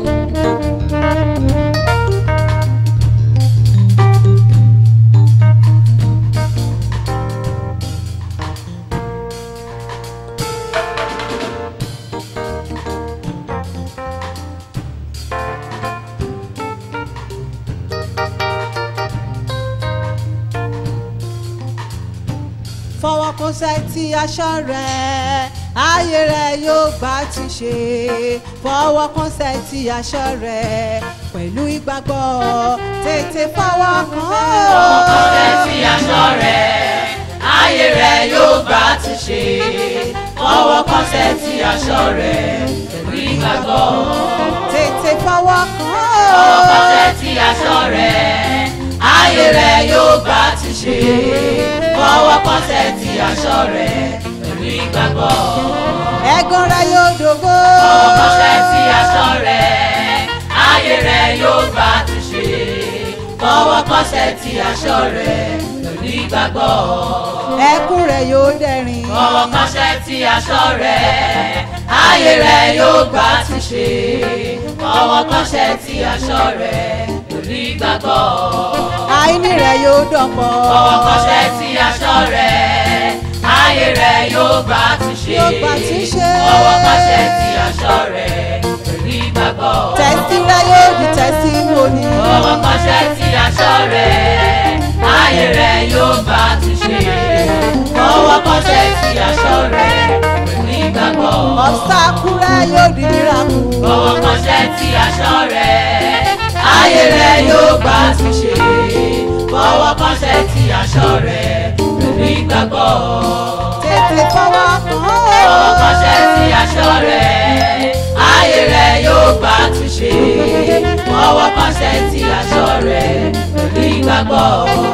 fọwọ́ kún sẹ́tì aṣọ rẹ̀ ayé rẹ yóò gbà ti ṣe fọwọ́ kánṣẹ́ ti aṣọ rẹ pẹ̀lú ìgbàgbọ́ tètè fọwọ́ kàn Fọwọ́ kánṣẹ́ ti aṣọ rẹ, ayé rẹ yóò gbà ti ṣe. Fọwọ́ kánṣẹ́ ti aṣọ rẹ, pẹ̀lú ìgbàgbọ́. tètè fọwọ́ kàn Fọwọ́ kánṣẹ́ ti aṣọ rẹ, ayé rẹ yóò gbà ti ṣe. Fọwọ́ kánṣẹ́ ti aṣọ rẹ, pẹ̀lú ìgbàgbọ́. ẹ̀gàn rẹ yóò dògbò. Fọwọ́ kánṣẹ́ ti aṣọ rẹ, ayé rẹ yóò gbà ti ṣe. Fọwọ́ kánṣẹ́ ti aṣọ rẹ, pẹ̀lú ìgbàgbọ́. ẹkún rẹ yóò dẹ̀rìn. Fọwọ́ kánṣẹ́ ti aṣọ rẹ̀, ayé rẹ̀ yóò gbà ti ṣe. Fọwọ́ kánṣẹ́ ti aṣọ rẹ̀, pẹ̀lú ìgbàgbọ́. àìní rẹ yóò dọ̀pọ̀. Fọwọ́ kánṣẹ́ ti aṣọ rẹ̀, ayé rẹ̀ yóò gbà ti ṣe. Yóò gbà ti ṣe. Fọwọ́ kánṣẹ́ ti aṣọ rẹ̀, pẹ̀lú ìgbàgbọ́. tẹ̀sí rẹ yóò di tẹ̀símọ́nì. Fọwọ́ kánṣẹ́ ti aṣọ rẹ̀, ayé rẹ̀ yóò gbà ti ṣe. Fọwọ́ kánṣẹ́ ti aṣọ rẹ̀, pẹ̀lú ìgbàgbọ́. ọ̀sákú rẹ yóò di mìíràkù. Fọwọ́ kánṣẹ́ ti aṣọ rẹ̀, ayé rẹ̀ yóò gbà ti ṣe. Fọwọ́ kánṣẹ́ ti aṣọ rẹ̀, pẹ̀lú ìgbàgbọ́. tètè fọwọ́ kàn Fọwọ́ kánṣẹ́ ti aṣọ rẹ̀, ayé rẹ̀ yóò gbà ti ṣe. Fọwọ́ kánṣẹ́ ti aṣọ rẹ̀, pẹ̀lú ìgbàgbọ́.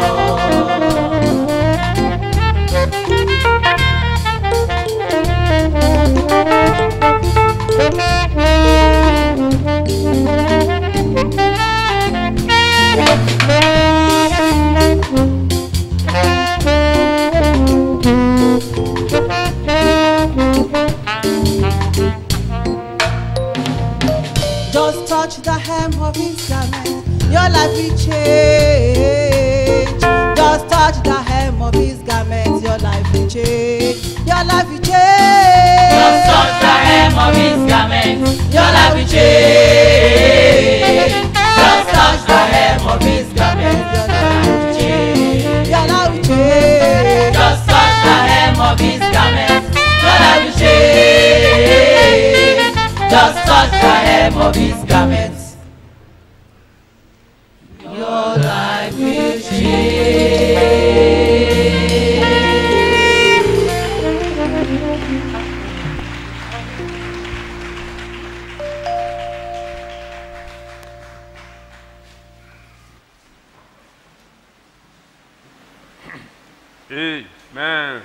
Just touch the hem of his garment, your life will change. Just touch the hem of his garment, your life will change. Your life will change. Just touch the hem of his garment, your life will change. Just touch the hem of his garment, your life will change. Your life will change. Just touch the hem of his garment, your life will change. Just touch the hem of his garment. Your life will change. Amen.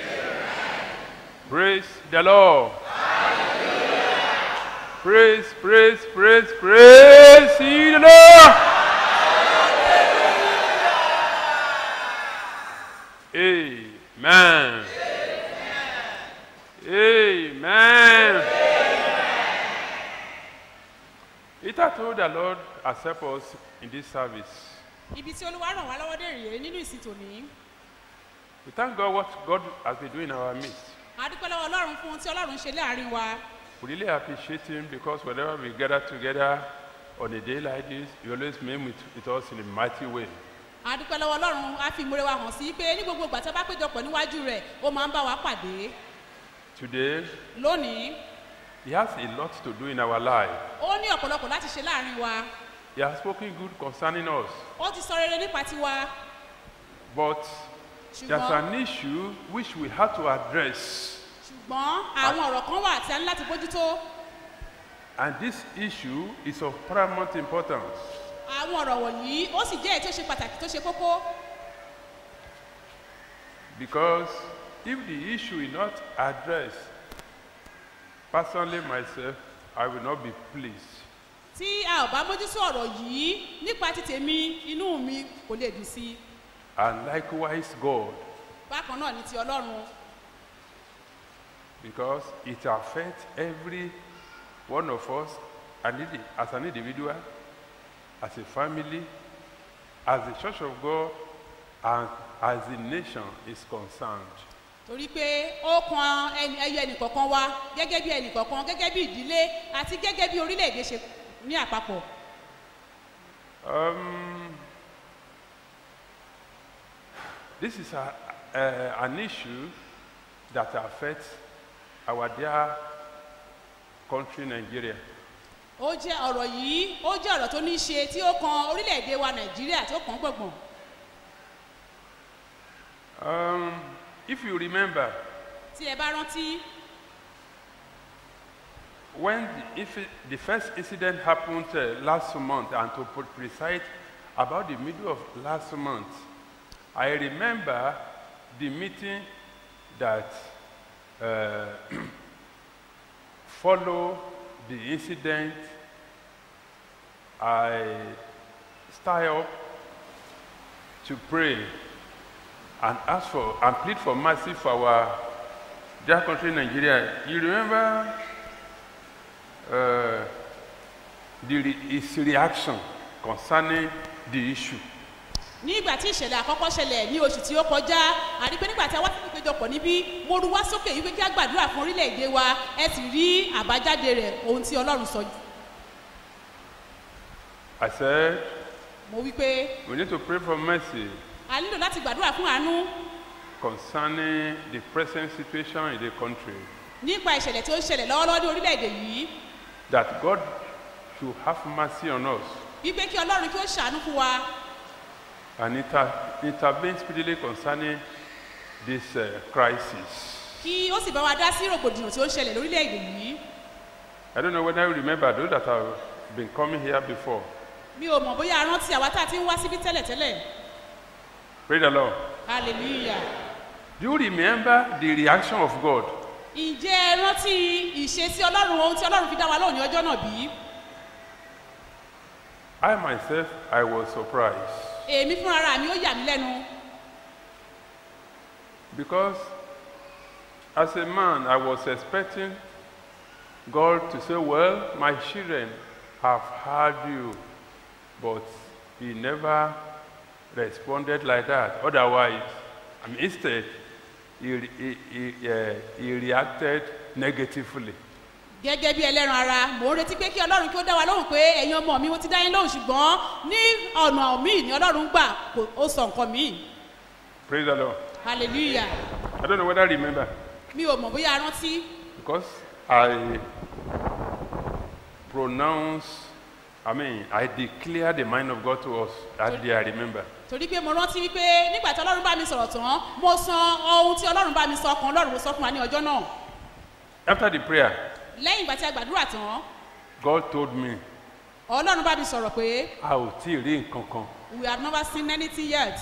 Praise the Lord. Praise, praise, praise, praise ye the Lord. Amen. Amen. It I told the Lord accept us in this service. ibi tí olúwa ràn wá lọ́wọ́ dé rèé nínú ìsìn tòní We thank God what God has been doing in our midst. a dúpẹ́ lọ́wọ́ ọlọ́run fún ohun tí ọlọ́run ṣe láàrin wa We really appreciate Him because whenever we gather together on a day like this, He always meet with, with us in a mighty way. a dúpẹ́ lọ́wọ́ ọlọ́run a fi ìmúre wa hàn sí pé ní gbogbo ìgbà tí a bá péjọpọ̀ níwájú rẹ̀ ó máa ń bá wa pàdé Today, lónìí He has a lot to do in our life. ó ní ọ̀pọ̀lọpọ̀ láti ṣe láàrin wa He has spoken good concerning us. ó ti sọ rere nípa tiwa But there's ṣùgbọ́n an issue which we have to address. ṣùgbọ́n àwọn ọ̀rọ̀ kan wà tí a ní láti bójútó And this issue is of paramount importance. àwọn ọ̀rọ̀ wọ̀nyí ó sì jẹ́ èyí tó ṣe pàtàkì tó ṣe kókó Because if the issue is not addressed, personally myself, I will not be pleased. tí a ò bá mójútó ọ̀rọ̀ yìí nípa ti tèmi inú mi kò lè dùn sí i And likewise God, bákan náà ní ti ọlọ́run because it affects every one of us and indi- as an individual, as a family, as the church of God, and as the nation is concerned. torí pé ó kan ẹni ẹyọ ẹnìkọ̀ọ̀kan wa gẹ́gẹ́ bí ẹnìkọ̀ọ̀kan gẹ́gẹ́ bí ìdílé àti gẹ́gẹ́ bí orílẹ̀-èdè ṣe ní àpapọ̀ Um, this is a, a, an issue that affects our dear country, Nigeria. ó jẹ́ ọ̀rọ̀ yìí ó jẹ́ ọ̀rọ̀ tó ní í ṣe tí ó kan orílẹ̀-èdè wa nàìjíríà tó kàn gbọ̀ngbọ̀n Um, if you remember, tí ẹ bá rántí when the, if the first incident happened uh, last month, and to put precise, about the middle of last month, I remember the meeting that uh, followed the incident. I started up to pray and ask for and plead for mercy for our dear country, Nigeria. You remember uh, the re- his reaction concerning the issue. ní ìgbà tí ìṣẹ̀lẹ̀ àkọ́kọ́ ṣẹlẹ̀ ní oṣù tí ó kọjá àrí pé nígbà tí a wá sí ìpéjọpọ̀ níbí mo ru wá sókè yìí pé kí a gbàdúrà fún orílẹ̀-èdè wa ẹ sì rí àbájáde rẹ̀ ohun tí ọlọ́run sọ I said, mo wí pé we need to pray for mercy a nílò láti gbàdúrà fún àánú concerning the present situation in the country. nípa ìṣẹ̀lẹ̀ tí ó ń ṣẹlẹ̀ lọ́wọ́lọ́wọ́ ní orílẹ̀-èdè yìí That God should have mercy on us wípé kí ọlọ́run kí ó ṣàánú fún wa and inter- intervene speedily concerning this uh, crisis. kí ó sì bá wa dá sí rògbòdìyàn tí ó ń ṣẹlẹ̀ lórílẹ̀-èdè yìí I don't know whether you remember those that have been coming here before. mi ò mọ̀ bóyá a rántí àwa tá a ti ń wá síbí tẹ́lẹ̀tẹ́lẹ̀ Praise the Lord. hallelujah Do you remember the reaction of God? ǹjẹ́ ẹ rántí ìṣesí ọlọ́run ohun tí ọlọ́run fi dá wa lóhùn ní ọjọ́ náà bí? I myself, I was surprised èmi fúnra ara mi ó yà mí lẹ́nu because as a man, I was expecting God to say, Well, my children have heard you, but He never responded like that. Otherwise, I mean, instead, he, re- he, he, uh, he reacted negatively. gẹ́gẹ́ bí ẹlẹ́ran ara mò ń retí pé kí ọlọ́run kí ó dá wa lóhùn pé ẹ̀yin ọmọ mi mo ti dá yín lóhùn ṣùgbọ́n ní ọ̀nà míì ni ọlọ́run gbà kò ó sọ nǹkan míì Praise the Lord. hallelujah I don't know whether I remember mi ò mọ̀ bóyá a rántí because I pronounce, I mean, I declare the mind of God to us. That day I remember. torí pé mo rántí wípé nígbà tí ọlọ́run bá mi sọ̀rọ̀ tán mo san ohun tí ọlọ́run bá mi sọ kan ọlọ́run mo sọ fún wa ní ọjọ́ náà After the prayer, lẹ́yìn ìgbà tí a gbàdúrà tán God told me, ọlọ́run bá mi sọ̀rọ̀ pé a ò tí ì rí nǹkan kan. we have never seen anything yet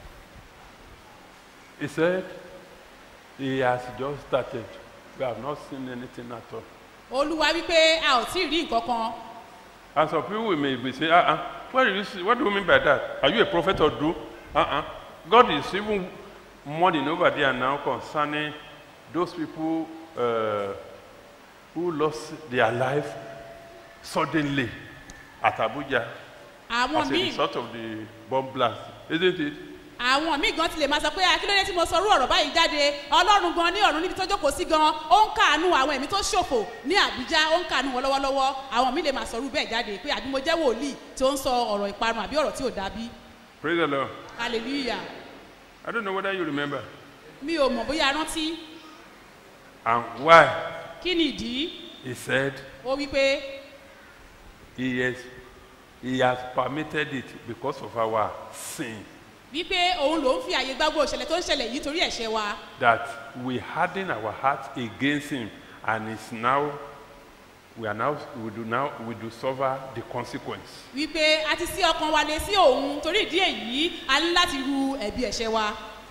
He said, He has just started. We have not seen anything at all. olúwa wípé a ò tí ì rí nǹkan kan And some people may be saying, uh uh, what do you see? What do you mean by that? Are you a prophet or do? Uh uh. God is even mourning over there now concerning those people uh, who lost their life suddenly at Abuja àwọn as a míì result of the bomb blast, isn't it? àwọn míì gan ti lè máa sọ pé akílódé tí mo sọ orú ọ̀rọ̀ báyìí jáde ọlọ́run gan ní ọ̀run níbi tó jókòó sí gan ó ń kàánú àwọn ẹ̀mí tó ṣòfò ní àbújá ó ń kàánú wọn lọ́wọ́lọ́wọ́ àwọn míì lè máa sọ orú bẹ́ẹ̀ jáde pé àbí mo jẹ́ wòlíì tí ó ń sọ ọ̀rọ̀ ìparun àbí ọ̀rọ̀ tí ò dábí Praise the Lord. hallelujah I don't know whether you remember. mi ò mọ̀ bóyá rántí And why? kí ni ìdí He said, ó wí pé He has, he has permitted it because of our sin. wípé òun ló ń fi àyè gbágbó ìṣẹ̀lẹ̀ tó ń ṣẹlẹ̀ yìí torí ẹ̀ṣẹ̀ wa that we harden our hearts against him and it's now we are now we do now we do suffer the consequence wípé a ti sí ọkàn wa lé sí òun torí ìdí èyí a ní láti ru ẹ̀bi ẹ̀ṣẹ̀ wa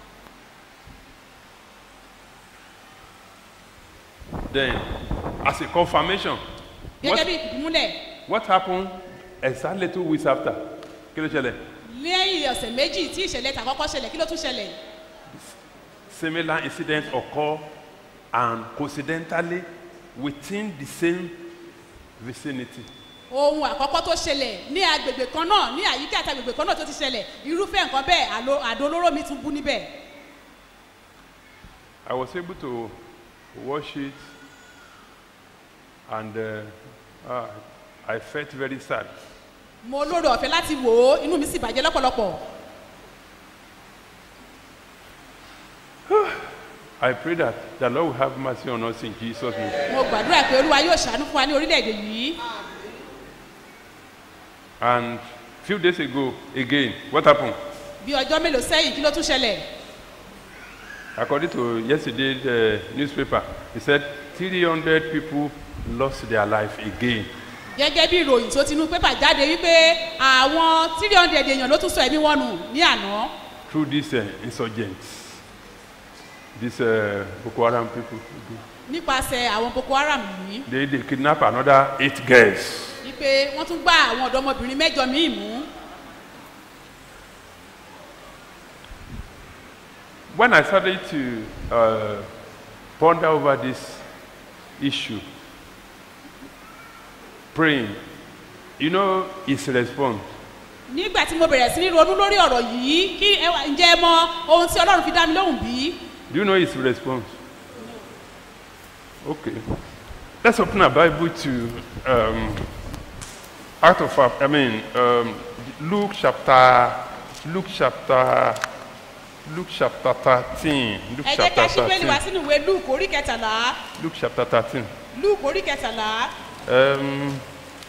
then as a confirmation gẹ́gẹ́ what, bí ìfìdímúlẹ̀ what happened exactly two weeks after kí ló ṣẹlẹ̀ lẹ́yìn ọ̀sẹ̀ méjì tí ìṣẹ̀lẹ̀ tàkọ́kọ́ ṣẹlẹ̀ kí ló tún ṣẹlẹ̀ similar incidents occur and coincidentally within the same vicinity ohun àkọ́kọ́ tó ṣẹlẹ̀ ní agbègbè kan náà ní àyíká àti agbègbè kan náà tó ti ṣẹlẹ̀ irúfẹ́ nǹkan bẹ́ẹ̀ àlò- àdó olóró mi tún bú níbẹ̀ I was able to watch it and uh, uh, I felt very sad. mo lóore ọ̀fẹ́ láti wò ó inú mi sì bàjẹ́ lọ́pọ̀lọpọ̀ I pray that the Lord will have mercy on us in Jesus' name. mo gbàdúrà pé olúwa yóò ṣàánú fún wa ní orílẹ̀-èdè yìí And few days ago, again, what happened? bí ọjọ́ mélòó sẹ́yìn kí ló tún ṣẹlẹ̀ According to yesterday's uh, newspaper, he said 300 people lost their life again. gẹ́gẹ́ bí ìròyìn tó ti inú pépà jáde wípé àwọn three hundred èèyàn ló tún sọ ẹ̀mí wọn nù ní àná through these uh, insurgents, these uh, Boko Haram people. nípasẹ̀ àwọn boko haram yìí They, they kidnap another eight girls. wípé wọ́n tún gbá àwọn ọ̀dọ́mọbìnrin mẹ́jọ míì mú When I started to uh, ponder over this issue, praying, you know, his response. nígbà tí mo bẹ̀rẹ̀ sí ní ronú lórí ọ̀rọ̀ yìí kí ẹ wá- ǹjẹ́ ẹ mọ ohun tí ọlọ́run fi dá mi lóhùn bí Do you know his response? Okay. Let's open our Bible to um, out of our- I mean um, Luke chapter Luke chapter Luke chapter thirteen. Luke ẹ jẹ́ chapter ká ṣí bẹ́ẹ̀lì wá thirteen. sínú ìwé luke orí kẹtàlá Luke chapter thirteen. luke orí kẹtàlá Um,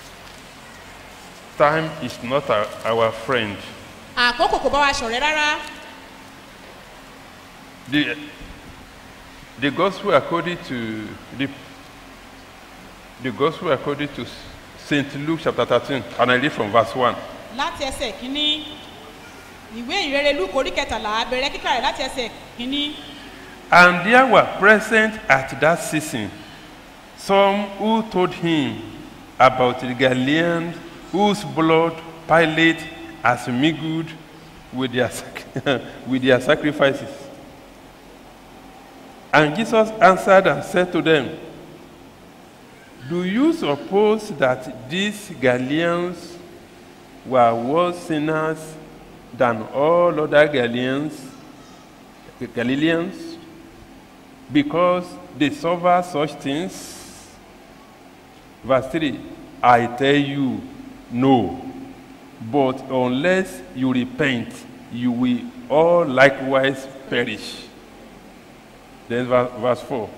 time is not our, our friend. àkókò kò bá wa ṣọ̀rẹ́ rárá The, the gospel according to the, the gospel according to Saint Luke chapter 13, and I read from verse 1. láti ẹsẹ̀ kínní ìwé ìrere luke orí kẹtàlá bẹ̀rẹ̀ kíkà rẹ̀ láti ẹsẹ̀ kínní And there were present at that season some who told him about the Galileans whose blood Pilate has mingled with their, sac- with their sacrifices. And Jesus answered and said to them, Do you suppose that these Galileans were worse sinners than all other Galileans, Galileans because they suffer such things? Verse 3 I tell you, no. But unless you repent, you will all likewise perish. Then verse, verse 4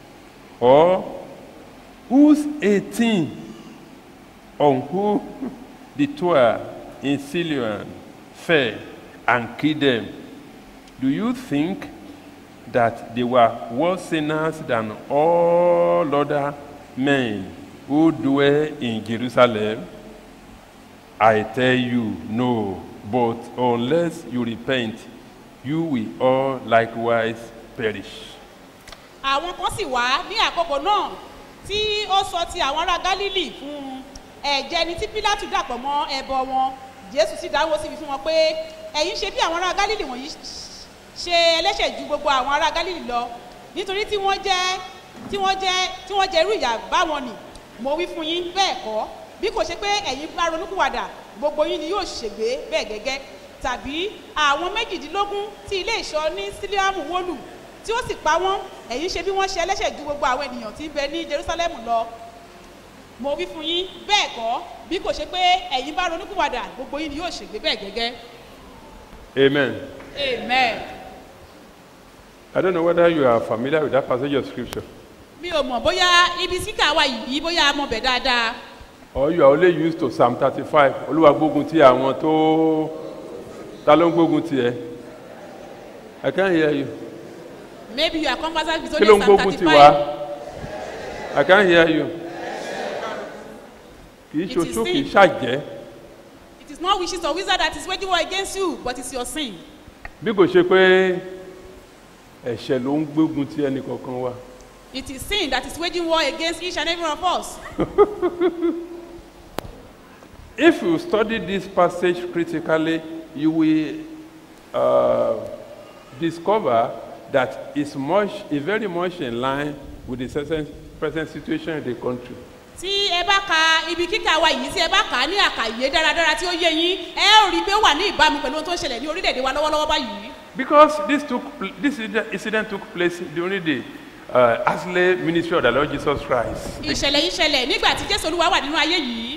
Or whose 18 on whom the twelve in Siloam fell and killed them, do you think that they were worse sinners than all other men who dwell in Jerusalem? I tell you, no. But unless you repent, you will all likewise perish. àwọn kan sì wá ní àkókò náà tí ó sọ ti àwọn ará gálílì fún un ẹ̀jẹ̀ ni tí pílátù dàpọ̀ mọ́ ẹbọ wọn jésù sì dáwọ́ síbi fún wọn pé ẹ̀yin ṣe bí àwọn ará gálílì wọ̀nyí ṣe ẹlẹ́ṣẹ̀ ju gbogbo àwọn ará gálílì lọ nítorí tí wọ́n jẹ́ tí wọ́n jẹ́ tí wọ́n jẹ́ irú ìyà báwọn nì mo wí fún yín bẹ́ẹ̀ kọ́ bí kò ṣe pé ẹ̀yin bá ronúkúwàdà gbogbo yín ni yóò ṣègbé bẹ́ẹ̀ gẹ́gẹ́ tàbí àwọn méjìdínlógún tí ilé ìṣọ́ ní sílíàmù wólù tí ó sì pa wọ́n ẹ̀yin ṣe bí wọ́n ṣe ẹlẹ́ṣẹ̀ ju gbogbo àwọn ènìyàn tí ń bẹ ní jerusalem lọ mo wí fún yín bẹ́ẹ̀ kọ́ bí kò ṣe pé ẹ̀yin bá ronúkúwàdà gbogbo yín ni yóò ṣègbé bẹ́ẹ̀ gẹ́gẹ́ Amen. amen. I don't know whether you are familiar with that passage of scripture mi ò mọ̀ bóyá ibi síkà wa yìí bóyá a mọ̀ bẹ̀ dáadáa or you are only used to Psalm 35. Olúwa gbógun ti àwọn tó ta ló ń gbógun ti ẹ. I can't hear you. maybe you are conversant with Kí ló only ń psalm gbógun ti thirty wá? five I can't hear you. Kì í It is ṣoṣó kì í sin. ṣàjẹ́. it is not wishes or wizard that is waging war against you but it's your sin Bí kò ṣe pé ẹ̀ṣẹ̀ ló ń gbógun ti ẹnì kọ̀ọ̀kan wa. it is sin that is waging war against each and every one of us If you study this passage critically, you will uh, discover that it's much, it's very much in line with the present, present situation in the country. tí ẹ bá ka ibi kíkà wa yìí tí ẹ bá kà á ní àkàyé dáradára tí ó yé yín ẹ ó rí i pé ó wà ní ìbámu pẹ̀lú ohun tó ń ṣẹlẹ̀ ní orílẹ̀-èdè wa lọ́wọ́lọ́wọ́ báyìí Because this, took, pl- this incident- incident took place during the uh, earthly ministry of the Lord Jesus Christ. ìṣẹ̀lẹ̀ yìí ṣẹlẹ̀ nígbà tí jésù olúwa wà nínú ayé yìí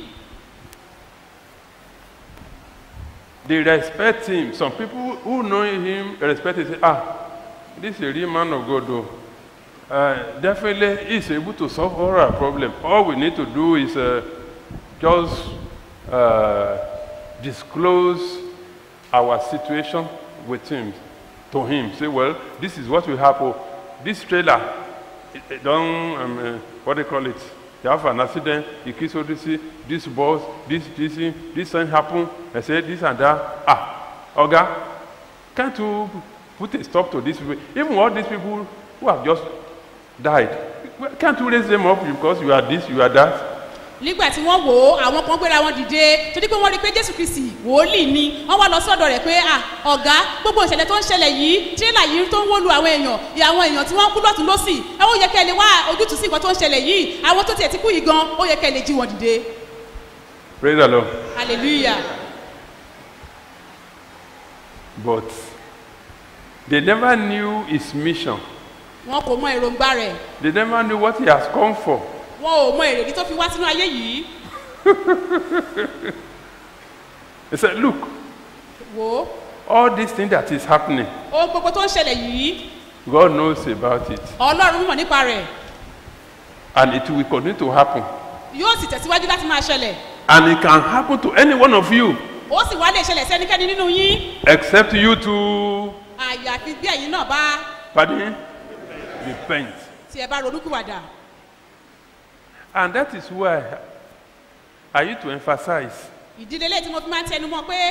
They respect him. Some people who know him respect him. Say, ah, this is a real man of God, though. Uh, definitely, he's able to solve all our problem. All we need to do is uh, just uh, disclose our situation with him, to him. Say, well, this is what will happen. This trailer, it, it don't, um, uh, what they call it? They have an accident, you kiss Odyssey, this boss, this, this, thing, this thing happen. I say this and that. Ah, Oga, can't you put a stop to this? people? Even all these people who have just died, can't you raise them up because you are this, you are that? nígbà tí wọ́n wò ó àwọn kan gbéra wọn dìde torí pé wọ́n rí i pé jésù kristi wòólì ni wọ́n wá lọ sọ́dọ̀ rẹ̀ pé à ọ̀gá gbogbo ìṣẹ̀lẹ̀ tó ń ṣẹlẹ̀ yìí tírélà yìí tó ń wó lu àwọn èèyàn ìyá àwọn èèyàn tí wọ́n kú lọ́tún lọ́sì ẹ ó yẹ kẹ́ ẹ lè wá ojútùú sí nǹkan tó ń ṣẹlẹ̀ yìí àwọn tó tiẹ̀ ti kú yìí gan ó yẹ kẹ́ ẹ lè jí wọn dìde Praise the Lord. hallelujah But they never knew his mission. wọn kò mọ èròǹgbà rẹ̀ They never knew what he has come for. wọn ò mọ èrèdí tó fi wá sínú ayé yìí He said, Look, wò ó all this thing that is happening, ohun gbogbo tó ń ṣẹlẹ̀ yìí God knows about it. ọlọ́run mọ̀ nípa rẹ̀ And it will continue to happen. yóò sì tẹ̀síwájú láti máa ṣẹlẹ̀ And it can happen to any one of you, ó sì wá lè ṣẹlẹ̀ sí ẹnikẹ́ni nínú yín except you to, àyàfi bí ẹ̀yin náà bá pardon, repent. tí ẹ bá ronúkúwàdà And that is why I need to emphasize ìdílé lẹ́yìn tí mo fi máa ń tẹnu mọ́ pé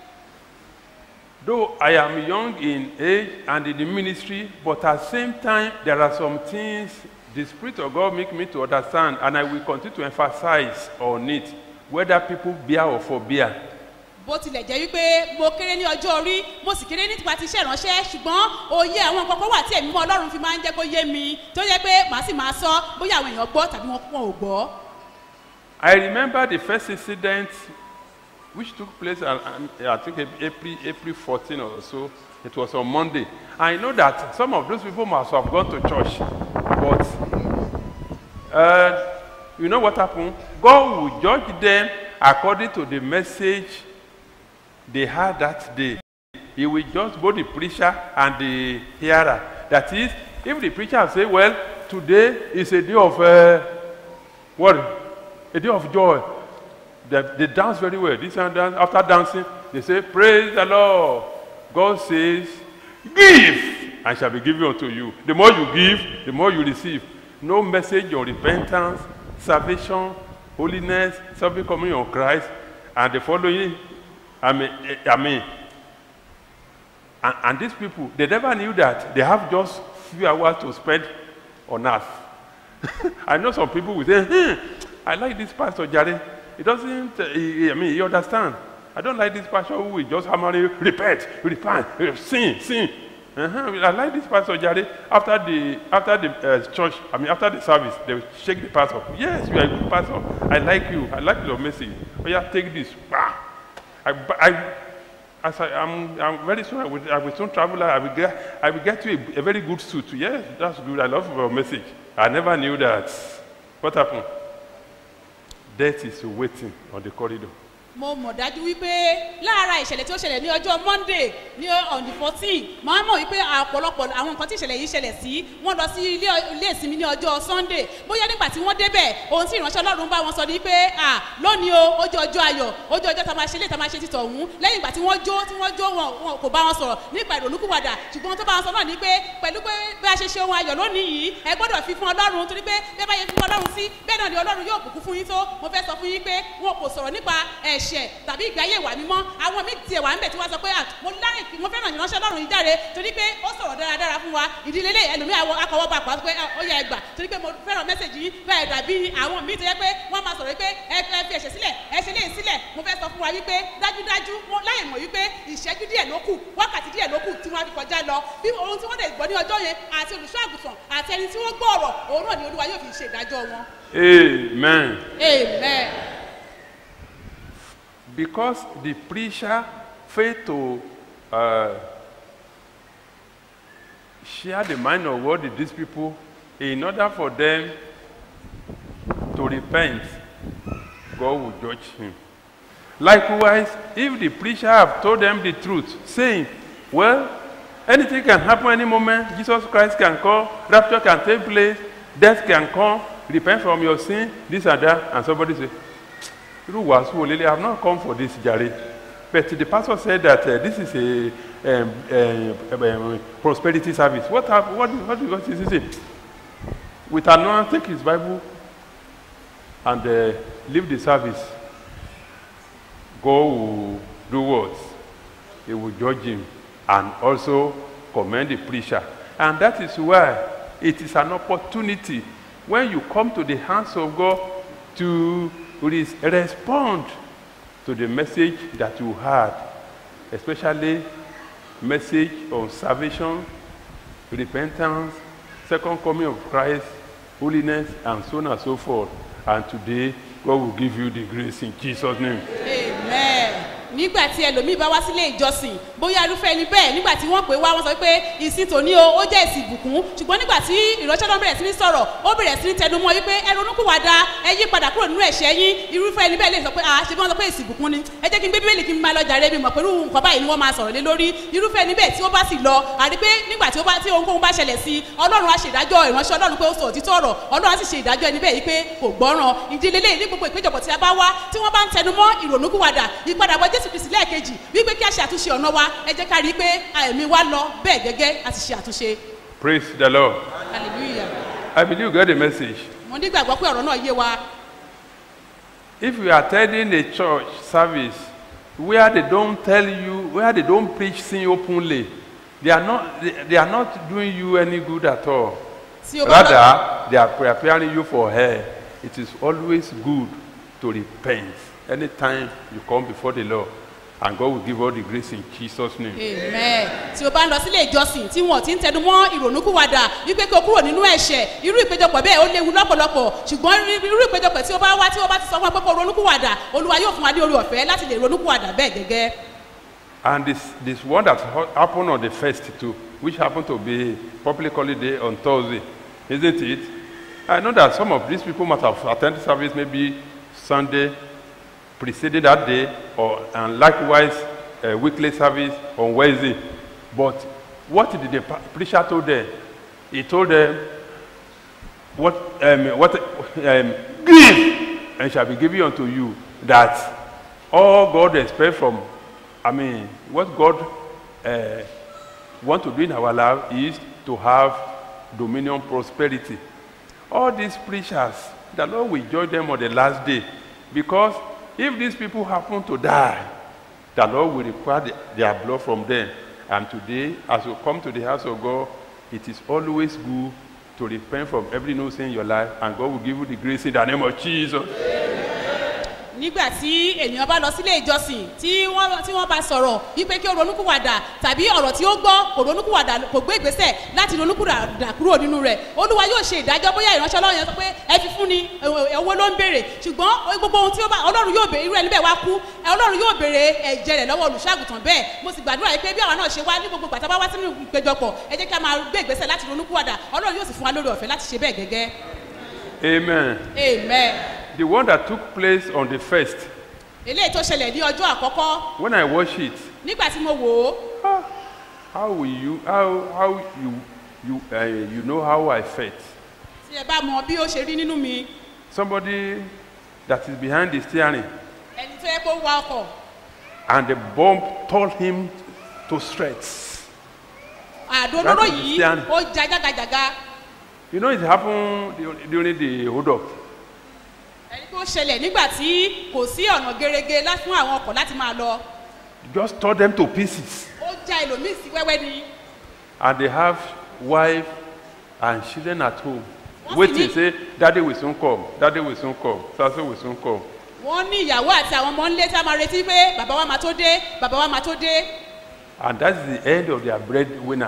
Though I am young in age and in the ministry, but at the same time, there are some things the Spirit of God make me to understand, and I will continue to emphasize on it, whether people bear or forbear. bó tilẹ̀ jẹ́ wípé mo kéré ní ọjọ́ orí mo sì kéré nípa ti iṣẹ́ ìránṣẹ́ ṣùgbọ́n òye àwọn nǹkan kan wà tí ẹ̀mí mọ́ ọlọ́run fi máa ń jẹ́ kó yé mi tó yẹ pé màá sì máa sọ bóyá àwọn èèyàn gbọ́ tàbí wọn wọn ò gbọ́. I remember the first incident which took place, uh, uh, I think April, April 14 or so. It was on Monday. I know that some of those people must have gone to church, but uh, you know what happened? God will judge them according to the message they had that day. He will judge both the preacher and the hearer. That is, if the preacher say, "Well, today is a day of uh, what? A day of joy," they, they dance very well. This and that. After dancing, they say, "Praise the Lord." God says, "Give, and shall be given unto you." The more you give, the more you receive. No message on repentance, salvation, holiness, something coming on Christ, and the following. I mean, eh, I mean, and, and these people, they never knew that they have just few hours to spend on earth. I know some people will say, hmm, I like this pastor, Jare. He doesn't, uh, he, I mean, he understand. I don't like this pastor who will just hammer you, repent, repent, uh, sin, sin. Uh-huh. I like this pastor, Jare. After the, after the uh, church, I mean, after the service, they will shake the pastor. Yes, you are a good pastor. I like you. I like your message. Oh, yeah, take this. Bah. I, I, as I, I'm, I'm very soon, I will, I will soon travel. I will get, I will get you a, a very good suit. Yes, that's good. I love your message. I never knew that. What happened? Death is waiting on the corridor. mo mọ̀ dájú wípé lára ìṣẹ̀lẹ̀ tí ó ṣẹlẹ̀ ní ọjọ́ monday ní on the fourteen máa mọ̀ wípé ọ̀pọ̀lọpọ̀ àwọn nǹkan tí ìṣẹ̀lẹ̀ yìí ṣẹlẹ̀ sí wọ́n lọ sí ilé ilé ìsinmi ní ọjọ́ sunday bóyá nígbà tí wọ́n débẹ̀ ohun tí ìránṣẹ́ ọlọ́run bá wọn sọ ni pé à lónìí o ojú ọjọ́ ayọ̀ ojú ọjọ́ tá a máa ṣe lé tá a máa ṣe títọ̀ ọ̀hún lẹ́yìn ìgbà tí wọ́n jó tí wọ́n jó wọn wọn kò bá wọn sọ̀rọ̀ nípa ìrònúkúwàdà ṣùgbọ́n tó bá wọn sọ náà ni pé pẹ̀lú pé bí a ṣe ṣe ohun ayọ̀ lónìí yìí ẹ gbọ́dọ̀ fi fún ọlọ́run torí pé bí ẹ bá yẹ fún ọlọ́run sí bẹ́ẹ̀ náà ni ọlọ́run yóò bùkún fún yín tó mo fẹ́ sọ fún yín pé wọn kò sọ̀rọ̀ nípa ẹ̀ṣẹ̀ tàbí ìgbé ayé ìwà mímọ́ àwọn míì tiẹ̀ wà ń bẹ̀ tí wọ́n sọ pé à mo láì mo fẹ́ràn ìránṣẹ́ ọlọ́run yìí dáre torí pé ó sọ̀rọ̀ dáradára fún wa ìdílé lè ẹlòmíì àwọn akọwọ́ bá pa pé ó yẹ ẹgbà torí pé mo fẹ́ràn mẹ́sẹ̀gì yìí bẹ́ẹ̀ dàbí àwọn míì tó yẹ pé wọ́n máa sọ̀rọ̀ pé ẹ ẹ fi ẹ̀ṣẹ̀ sílẹ̀ ẹ ṣe léyìn sílẹ̀ mo fẹ́ sọ fún wa wípé dájúdájú wọn láì mọ̀ wípé ìṣẹ́jú díẹ̀ ló kù wákàtí díẹ̀ ló kù tí wọ́n á fi kọjá lọ bí ohun tí wọ́n lè gbọ́ ní ọjọ́ yẹn àti olùṣọ́ àgùntàn àti ẹni tí wọ́n gbọ́ ọ̀rọ̀ òun náà ni olúwa yóò fi ṣe ìdájọ́ wọn. Amen. amen. Because the preacher failed to uh, share the mind of God with these people in order for them to repent, God will judge him. Likewise, if the preacher have told them the truth, saying, Well, Anything can happen any moment. Jesus Christ can come, rapture can take place, death can come, repent from your sin, this and that, and somebody say, irú wàásù wo lélẹ̀ i have not come for this jare but the pastor said that uh, this is a um, um, um, prosperity service what hap what what what is this with anointing take his bible and uh, leave the service God will do what he will judge him and also commend the preacher and that is why it is an opportunity when you come to the hands of God to res- respond to the message that you heard, especially message on salvation, repentance, second coming of Christ, holiness, and so on and so forth. And today, God will give you the grace in Jesus' name. amen nígbà tí ẹlòmíì bá wá sílé ìjọsìn bóyá irúfẹ́ ẹni bẹ́ẹ̀ nígbà tí wọ́n pè wá wọ́n sọ pé ìsìn tòní o ó jẹ́ ìsìn ìbùkún ṣùgbọ́n nígbà tí ìránṣẹ́ náà bẹ̀rẹ̀ sí ní sọ̀rọ̀ ó bẹ̀rẹ̀ sí ní tẹnumọ́ wípé ẹ ronúkúwàdà ẹ yí padà kúrò nínú ẹ̀ṣẹ̀ yín irúfẹ́ ẹni bẹ́ẹ̀ lè sọ pé ah ṣe bí wọ́n sọ pé ìsìn ìbùkún ni ẹ jẹ́ kí n gbé bíbélì kí n máa lọ jàre mi mọ̀ pé irú nǹkan báyìí ni wọ́n máa sọ̀rọ̀ lé lórí irúfẹ́ ẹni bẹ́ẹ̀ tí ó bá sì lọ àrí pé nígbà tí ó bá tí ohunkóhun bá ṣẹlẹ̀ sí ọlọ́run á ṣe ìdájọ́ ìránṣẹ́ ọlọ́run pé ó sọ òtítọ́ ọ̀rọ̀ ọlọ́run á sì ṣe ìdájọ́ ẹni bẹ́ẹ̀ yìí pé kò gbọ́ràn ìdílé lẹ́yìn ní gbogbo ìpéjọpọ̀ tí a bá wá tí wọ́n bá ń tẹnumọ́ ìrònúkúwàdà ìpadàbọ̀ jésù kristi lẹ́ẹ̀kejì wípé kí a ṣe àtúnṣe ọ̀nà wa ẹ jẹ́ ká rí i pé àìmí wa lọ bẹ́ẹ̀ gẹ́gẹ́ a ti ṣe àtúnṣe Praise the Lord. hallelujah I believe you get the message. mo nígbàgbọ́ pé ọ̀rọ̀ náà yé wa If you are attending a church service where they don't tell you, where they don't preach sin openly, they are not, they, they are not doing you any good at all. Tí o bá lọ- Rather, they are preparing you for hell. It is always good to repent anytime you come before the Lord. And God will give all the grace in Jesus' name. amen tí o bá ń lọ sílé ìjọsìn tí wọn ti ń tẹnu mọ́ ìrònúkúwàdà wípé kí o kúrò nínú ẹ̀ṣẹ̀ irú ìpéjọpọ̀ bẹ́ẹ̀ ó léwu lọ́pọ̀lọpọ̀ ṣùgbọ́n rí- irú ìpéjọpọ̀ tí o bá wá tí o bá ti sọ fún ọ pé kó o ronúkúwàdà olúwa yóò fún wa ní orí ọ̀fẹ́ láti lè ronúkúwàdà bẹ́ẹ̀ gẹ́gẹ́ And this, this one that ha- happened on the first too, which happened to be public holiday on Thursday, isn't it? I know that some of these people must have attended service maybe Sunday preceding that day, or and likewise uh, weekly service on Wednesday. But what did the pa- preacher told them? He told them, "What um, what um, give and shall be given unto you." That all God expects from, I mean, what God uh, want to do in our life is to have dominion, prosperity. All these preachers, the Lord will judge them on the last day, because if these people happen to die, the Lord will require the- their blood from them. And today, as you come to the house of God, it is always good to repent from every no sin in your life, and God will give you the grace in the name of Jesus. nígbà tí ènìyàn bá lọ sílé ìjọsìn tí wọ́n tí wọ́n bá sọ̀rọ̀ wípé kí o ronúkúwàdà tàbí ọ̀rọ̀ tí ó gbọ́ kò ronúkúwàdà kò gbé ìgbésẹ̀ láti ronúkúwàdà kúrò nínú rẹ̀ olúwa yóò ṣe ìdájọ́ bóyá ìránṣẹ́ ọlọ́run yẹn sọ pé ẹ fi fún ni ẹ- owó ló ń béèrè ṣùgbọ́n gbogbo ohun tí ó bá ọlọ́run yóò béèrè irú ẹni bẹ́ẹ̀ wá kú ẹ, ọlọ́run yóò béèrè ẹ̀jẹ̀ rẹ̀ lọ́wọ́ olùṣọ́àgùtàn bẹ́ẹ̀ mo sì gbàdúrà yìí pé bí àwa náà ṣe wá ní gbogbo gbàtà bá wá sínú ìpéjọpọ̀ ẹ jẹ́ kí a máa gbé ìgbésẹ̀ láti ronúkúwàdà ọlọ́run yóò sì fún wa lórí ọ̀fẹ́ láti ṣe bẹ́ẹ̀ gẹ́gẹ́ Amen. amen The one that took place on the first, eléyìí tó ṣẹlẹ̀ ní ọjọ́ àkọ́kọ́ when I watch it, nígbà tí mo wò ó how will you, how, how you, you, uh, you know how I felt? tí ẹ bá mọ bí ó ṣe rí nínú mi Somebody that is behind the steering, ẹni tó yẹ kó wa ọkọ̀ and the bomb tore him to shreds. àdó olóró Right, yìí Christian. ó ja jágajàga You know, it happened du- during the hold up. ẹni tó ṣẹlẹ̀ nígbà tí kò sí ọ̀nà gerege lá- fún àwọn ọkọ̀ láti máa lọ Just tore them to pieces. ó já ẹlòmíì sí wẹ́wẹ́ ni And they have wife and children at home. Wọ́n sì Waiting, ní- say, Daddy will soon come. Daddy will soon come. Sasso will soon come. wọ́n ní ìyàwó àti àwọn ọmọ ńlé tí a máa retí pé bàbá wa máa tó dé bàbá wa máa tó dé And that's the end of their breadwinner.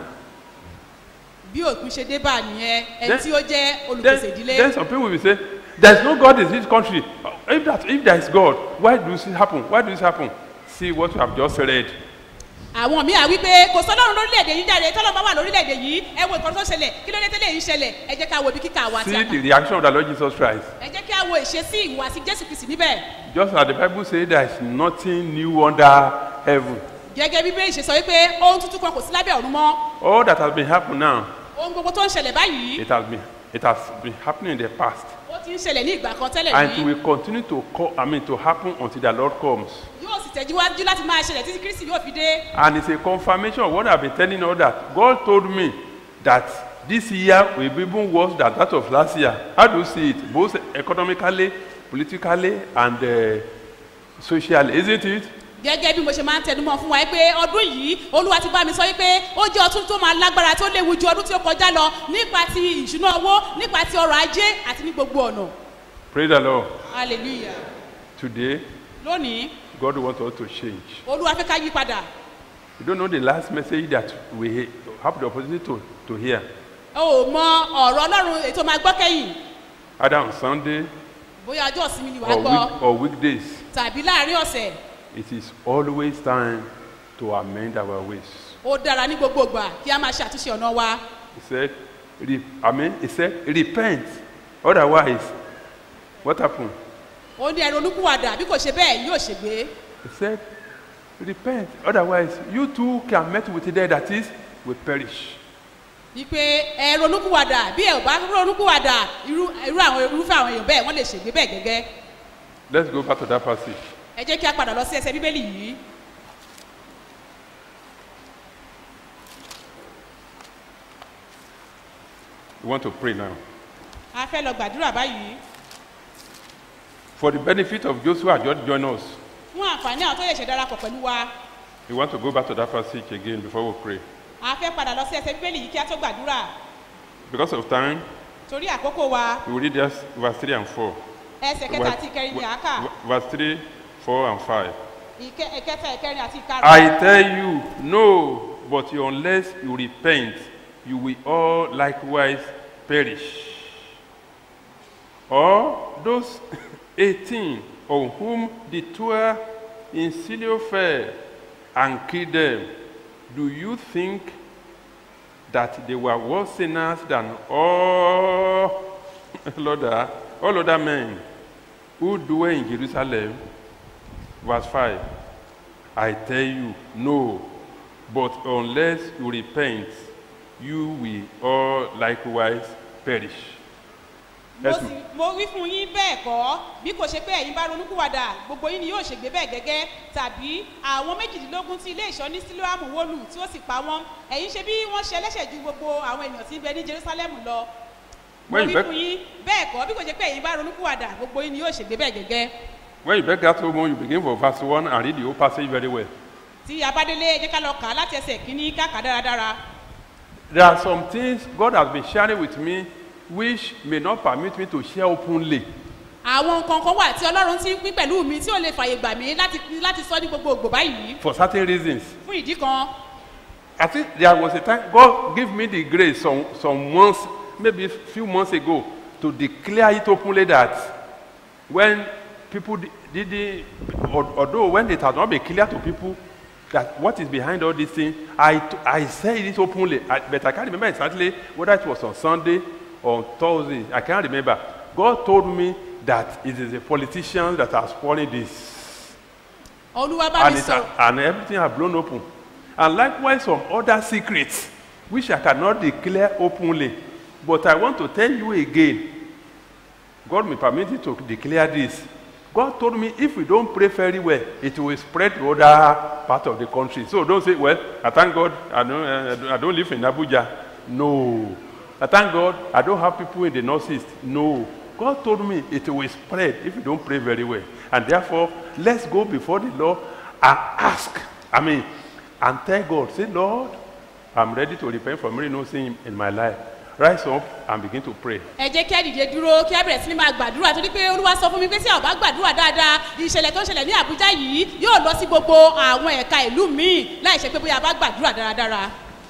bí òpin ṣe dé bá a nìyẹn ẹni Then- tí ó jẹ́ olùpèsè ìdílé Then some people will say, There's no God in this country. If, that, if there is God, why does this happen? Why does this happen? See what you have just read. àwọn míì à wípé kò sọlọ́run lórílẹ̀‐èdè yìí jáde tọ́lọ́ bá wà lórílẹ̀‐èdè yìí ẹ wo ìkọ́ni tó ṣẹlẹ̀ kí ló dé tẹ́lẹ̀ yìí ń ṣẹlẹ̀ ẹ jẹ́ ká wo ibi kíkà wa àti See àkà the reaction of the Lord Jesus Christ. ẹ jẹ́ kí a wo ìṣesí ìhùwàsí jésù kristi níbẹ̀ Just as the Bible says, there is nothing new under heaven. gẹ́gẹ́ bí bẹ́ẹ̀ ṣe sọ wípé ohun tuntun kan kò sí lábẹ́ ọ̀run mọ́ All that has been happening now, ohun gbogbo tó ń ṣẹlẹ̀ báyìí it has been it has been happening in the past. ó ti ń ṣẹlẹ̀ ní ìgbà kan tẹ́lẹ̀ And it rí will continue to co- I mean to happen until the Lord comes. yóò sì tẹ̀síwájú láti máa ṣẹlẹ̀ títí kristi yóò fi dé And it's a confirmation of what I've been telling you that God told me that this year will be even worse than that of last year. How do you see it? Both economically, politically, and uh, socially, isn't it? gẹ́gẹ́ bí mo ṣe máa ń tẹnumọ́ fún wa pé ọdún yìí olúwa ti bá mi sọ wípé ó jẹ́ ọdún tó máa lágbára tó léwu ju ọdún tí ó kọjá lọ nípa ti ìṣúná owó nípa ti ọrọ̀ ajé àti ní gbogbo ọ̀nà Praise the Lord. hallelujah Today, lónìí God wants us to change. olúwa fẹ́ ká yí padà You don't know the last message that we have the opportunity to, to hear. o ò mọ ọ̀rọ̀ ọlọ́run ètò máa gbọ́ kẹ́yìn Either on Sunday bóyá ọjọ́ ìsinmi ni wàá or, gbọ́ week, or weekdays. tàbí láàrin ọ̀sẹ̀ It is always time to amend our ways. ó dára ní gbogbo ìgbà kí a máa ṣe àtúnṣe ọ̀nà wa He said, re- I mean, he said, repent. Otherwise, what happened? ó ní ẹ̀rọ olúkúwàdà bí kò ṣe bẹ́ẹ̀ yóò ṣègbé He said, repent. Otherwise, you too can meet with them that is, will perish. wípé ẹ̀rọ olúkúwàdà bí ẹ̀ ò bá ronúkúwàdà irú irú àwọn irúfẹ́ àwọn èèyàn bẹ́ẹ̀ wọ́n lè ṣègbé bẹ́ẹ̀ gẹ́gẹ́ Let's go back to that passage. ẹ jẹ́ kí a padà lọ sí ẹsẹ̀ bíbélì yìí We want to pray now. a fẹ́ lọ gbàdúrà báyìí For the benefit of those who are just joining us, fún àǹfààní àwọn tó yẹ ṣe darapọ̀ pẹ̀lú wa we want to go back to that passage again before we pray. a fẹ́ padà lọ sí ẹsẹ̀ bíbélì yìí kí a tó gbàdúrà Because of time, torí àkókò wa we will read just verse 3 and 4. ẹsẹ̀ kẹta àti ìkẹrin ni à á kà Verse 3, 4, and 5. ìkẹ- ìkẹta ìkẹrin àti ìkarùn I tell you, no, but unless you repent, you will all likewise perish. Or those 18 on whom the twelve in Siloam fell and killed them, do you think that they were worse sinners than all other, all other men who dwell in Jerusalem? Verse 5 I tell you, no, but unless you repent, you will all likewise perish. mo Yes, sì ma'am. mo wí fún yín bẹ́ẹ̀ kọ́ bí kò ṣe pé ẹ̀yin bá ronúkúwàdà gbogbo yín ni yóò ṣègbé bẹ́ẹ̀ gẹ́gẹ́ tàbí àwọn méjìdínlógún tí ilé ìṣọ́ ní sílóàmù wólù tí ó sì pa wọ́n ẹ̀yin ṣe bí wọ́n ṣe ẹlẹ́ṣẹ̀ ju gbogbo àwọn ènìyàn tí ń bẹ ní jerusalem lọ mo When wí you beg- fún yín bẹ́ẹ̀ kọ́ bí kò ṣe pé ẹ̀yin bá ronúkúwàdà gbogbo yín ni yóò ṣègbé bẹ́ẹ̀ gẹ́gẹ́ When you beg that woman, you begin from verse 1 and read the whole passage very well. tí abádélé ẹ jẹ́ ká lọ kà á láti ẹsẹ̀ kínní káàkà dáradára There are some things God has been sharing with me which may not permit me to share openly. àwọn nǹkan kan wà tí ọlọ́run ti ń pín pẹ̀lú mi tí ò lè fàyè gbà mí láti láti sọ ní gbogbo ògbò báyìí for certain reasons. fún ìdí kan I think there was a time God gave me the grace some, some months, maybe a few months ago, to declare it openly that when people di- did, al- although when it has not been clear to people that what is behind all these things, I, t- I said it openly, I, but I can't remember exactly whether it was on Sunday or on Thursday. I can't remember. God told me that it is the politicians that are spoiling this olúwa bá and, mi it, sọ ha- and everything have blown open. And likewise, some other secrets which I cannot declare openly. But I want to tell you again God may permit you to declare this. God told me if we don't pray very well, it will spread to other part of the country. So don't say, well, I thank God I don't, uh, I don't- I don't live in Abuja. No. I thank God I don't have people in the northeast. No. God told me it will spread if you don't pray very well. And therefore, let's go before the Lord and ask. I mean, and tell God, say, Lord, I'm ready to repent from any no sin in my life. Rise up and begin to pray. ẹ jẹ́ kí á dìde dúró kí á bẹ̀rẹ̀ sí ní máa gbàdúrà torí pé olúwa sọ fún mi pé tí a ò bá gbàdúrà dáadáa ìṣẹ̀lẹ̀ tó ń ṣẹlẹ̀ ní àbújá yìí yóò lọ sí gbogbo àwọn ẹ̀ka ìlú míì láì ṣe pé bóyá a bá gbàdúrà dáradára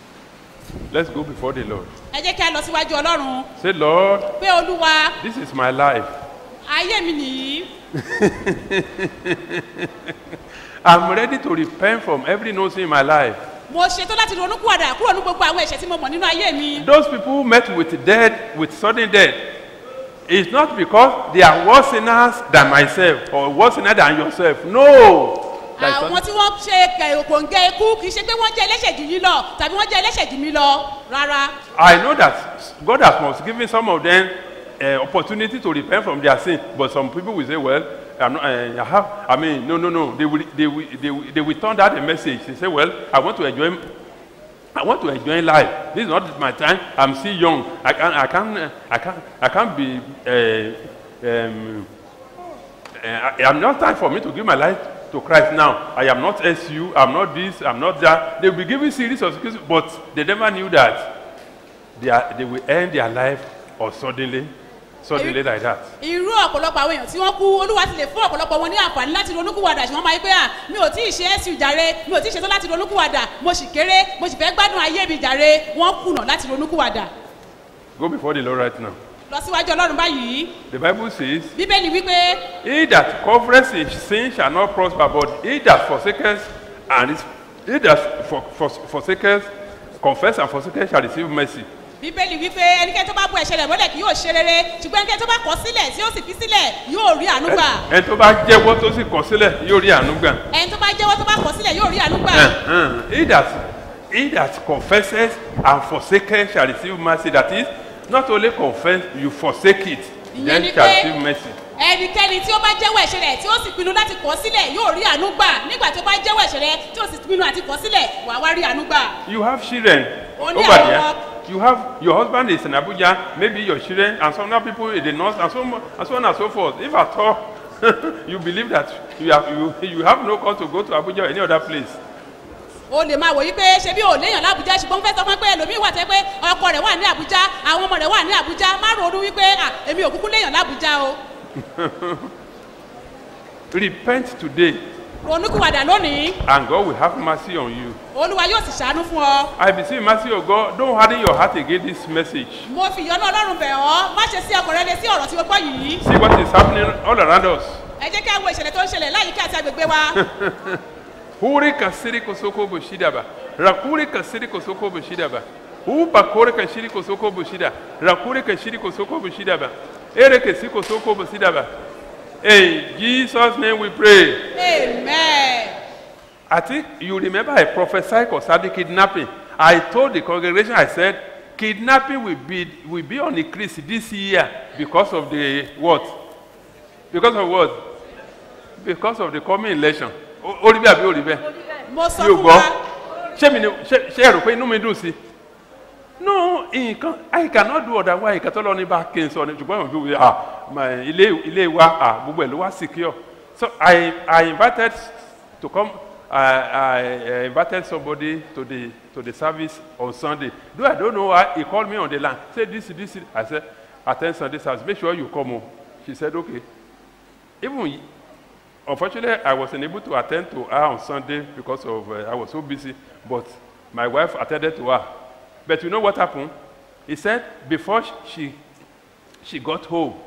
Let's go before the Lord. ẹ jẹ́ kí á lọ síwájú ọlọ́run Say, Lord, pé olúwa this is my life. ayé mi nìyí I'm ready to repent from every no sin in my life. mo ṣetán láti ronúkúwàdà kúrò ní gbogbo àwọn ẹ̀ṣẹ̀ tí mo mọ̀ nínú ayé mi Those people who met with death, with sudden death, it's not because they are worse sinners than myself or worse sinners than yourself. No. That is àwọn something- tí wọ́n ṣe kòǹgẹ́ ikú kì í ṣe pé wọ́n jẹ́ ẹlẹ́ṣẹ̀ jù yín lọ tàbí wọ́n jẹ́ ẹlẹ́ṣẹ̀ jù mí lọ rárá. I know that God has must given some of them uh, opportunity to repent from their sin, but some people will say, "Well, I'm not, uh, I have." I mean, no, no, no. They will, they will, they will, they will turn that a message. They say, "Well, I want to enjoy." I want to enjoy life. This is not my time. I'm still young. I can, I can, uh, I can, I can't be. Uh, um, uh, I- I'm not time for me to give my life to Christ now. I am not SU. I'm not this. I'm not that. They will be giving series of excuses, but they never knew that they, are, they will end their life or suddenly, suddenly like that. irú ọ̀pọ̀lọpọ̀ àwọn èèyàn tí wọ́n kú olúwa ti lè fún ọ̀pọ̀lọpọ̀ wọn ní àǹfààní láti ronúkúwàdà ṣùgbọ́n máa ń pẹ́ à mi ò tí ì ṣe ẹ́sì jàre mi ò tí ì ṣetán láti ronúkúwàdà mo sì kéré mo sì fẹ́ gbádùn ayé mi jàre wọ́n kùnà láti ronúkúwàdà Go before the Lord right now. lọ síwájú ọlọ́run báyìí The Bible says, bíbélì wípé He that covereth his sin shall not prosper, but he that forsaketh and is, he that for, for, forsaketh, confess and forsaketh shall receive mercy. bíbélì wípé ẹnikẹ́ni tó bá bu ẹ̀ṣẹ̀ rẹ̀ mọ́lẹ̀ kì yóò ṣe rere ṣùgbọ́n ẹnikẹ́ni tó bá kọ̀ sílẹ̀ tí ó sì fi sílẹ̀ yóò rí àánú gbà Ẹni tó bá jẹ́wọ́ tó sì kọ̀ sílẹ̀ yóò rí àánú gbà. ẹni tó bá jẹ́wọ́ tó bá kọ̀ sílẹ̀ yóò rí àánú gbà Uh-huh. He that he that confesses and forsaketh shall receive mercy. That is, not only confess, you forsake it, Ìyẹn then ni shall pé- receive mercy. ẹnikẹ́ni tí ó bá jẹ́wọ́ ẹ̀ṣẹ̀ rẹ̀ tí ó sì pinnu láti kọ̀ sílẹ̀ yóò rí àánú gbà nígbà tí ó bá jẹ́wọ́ ẹ̀ṣẹ̀ rẹ̀ tí ó sì pinnu àti kọ̀ sílẹ̀ wàá wá rí àánú gbà. You have children Ó over ní àwọn there. ọmọ. You have your husband is in Abuja, maybe your children, and some other people in the north, and so mo- and so on and so forth. If at all you believe that you have you, you have no cause to go to Abuja or any other place, o lè máa wò yí pé ṣe bí ò léèyàn lábújá ṣùgbọ́n fẹ́ sọ fún ẹ pé ẹlòmíín wà tẹ́ pé ọkọ rẹ̀ wà ní àbújá àwọn ọmọ rẹ̀ wà ní àbújá má ronú wípé à èmi ò kúkú léèyàn lábújá o repent today, ronúkúwàdà lónìí and God will have mercy on you. olúwa yóò sì ṣàánú fún ọ I beseech mercy of God. Don't harden your heart against this message. mo fi ìyọ́nú ọlọ́run bẹ̀ ọ́ má ṣe sí ọkọ̀ rẹ lé sí ọ̀rọ̀ tí o gbọ́ yìí See what is happening all around us. ẹ jẹ́ kí a wo ìṣẹ̀lẹ̀ tó ń ṣẹlẹ̀ láyìíká àti agbègbè wa Huri kasiri kosoko bushidaba. Rakuri kasiri kosoko bushidaba. Upa kore kashiri kosoko bushida. Rakuri kashiri kosoko bushidaba. Ere kesi kosoko bushidaba. In Jesus' name we pray. amen. I think you remember I prophesied concerning kidnapping. I told the congregation, I said, kidnapping will be, will be on increase this year because of the what? Because of what? Because of the coming election. Ó- Ó rí bẹ́ẹ̀ àbí ó rí bẹ́ẹ̀? mo sọ Mi ò fún gbọ́. wa Ṣé mi ni ṣé ṣé ẹ rò pé inú mi dùn sí? No, nǹkan I cannot do otherwise nǹkan tó lọ ní bá kí n sọ ni ṣùgbọ́n ìwọ̀n fi ah my ilé ilé wa ah gbogbo ẹ̀ ló wá secure. So I I invited to come I, I, I invited somebody to the to the service on Sunday. Though I don't know why he called me on the line. Say this this. this. I said attend Sunday service. Make sure you come home. She said okay. Even unfortunately I was unable to attend to her on Sunday because of uh, I was so busy. But my wife attended to her. But you know what happened? He said before she she got home,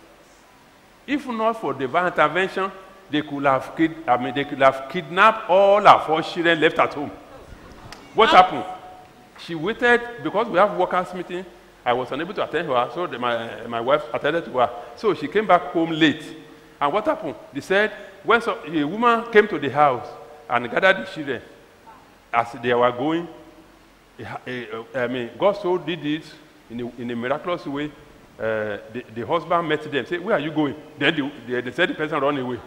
if not for divine intervention, they could have kid, I mean they could have kidnapped all our four children left at home. What happened? She waited because we have workers meeting. I was unable to attend to her, so the, my, my wife attended to her. So she came back home late. And what happened? They said when so, a woman came to the house and gathered the children, as they were going, a- a- a- I mean, God so did it in a, in a miraculous way. Uh, the, the husband met them, said, Where are you going? Then the, they, they said the person run away.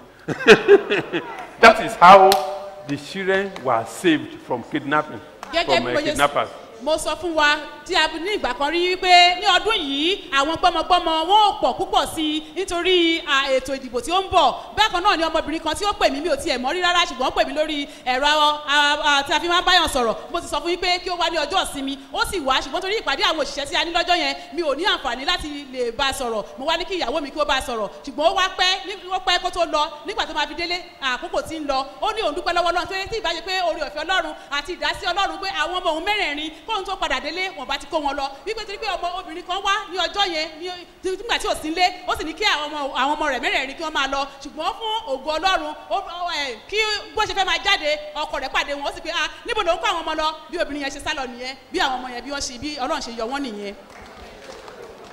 that is how the children were saved from kidnapping, gẹ́gẹ́ from bí uh, mo ṣe kidnappers. mo sọ fún wa tí a ní ìgbà kan rí wípé ní ọdún yìí àwọn gbọ́mọgbọ́mọ wọn ò pọ̀ púpọ̀ sí i nítorí à, ètò ìdìbò tí ó ń bọ̀ bákan náà ni ọmọbìnrin kan tí ó pè mí mi ò tiẹ̀ mọ́ rí rárá ṣùgbọ́n ó pè mí lórí ẹ̀rọ a- a- tí a fi máa ń báyàn sọ̀rọ̀ mo ti sọ fún yín pé kí ó wá ní ọjọ́ ìsinmi ó sì wá ṣùgbọ́n torí ìpàdé àwọn òṣìṣẹ́ tí a ní lọ́jọ́ yẹn mi ò ní àǹfààní láti lè bá a sọ̀rọ̀ mo wá ní kí ìyàwó mi kí ó bá a sọ̀rọ̀ ṣùgbọ́n ó wá pẹ́ ní- ó pẹ́ kó tó lọ nígbà tó máa fi délé àkókò tí ń lọ ó ní òun dúpẹ́ lọ́wọ́ ọlọ́run tó yẹ tí ìbáṣe pé oore ọ̀fẹ́ ọlọ́run àti ìdásí ọlọ́run pé àwọn ọmọ òun mẹ́rẹ̀ẹ̀rin kóun tó padà délé wọn bá ti kó wọn lọ wípé torí pé ọmọ obìnrin kan wá ní ọjọ́ yẹn ní tí- nígbà tí ò sí nlé ó sì ní kí àwọn ọmọ àwọn ọmọ rẹ̀ mẹ́rẹ̀ẹ̀rin kí wọ́n máa lọ ṣùgbọ́n fún ògo ọlọ́run ó- ó, ẹ̀, kí bó ṣe fẹ́ máa jáde ọkọ rẹ̀ pàdé wọn ó sì pé ah níbo ló ń kó àwọn ọmọ lọ bí obìnrin yẹn ṣe sálọ nìyẹn bí àwọn ọmọ yẹn bí wọ́n ṣe bí ọlọ́run ṣe yọ wọ́n nìyẹn.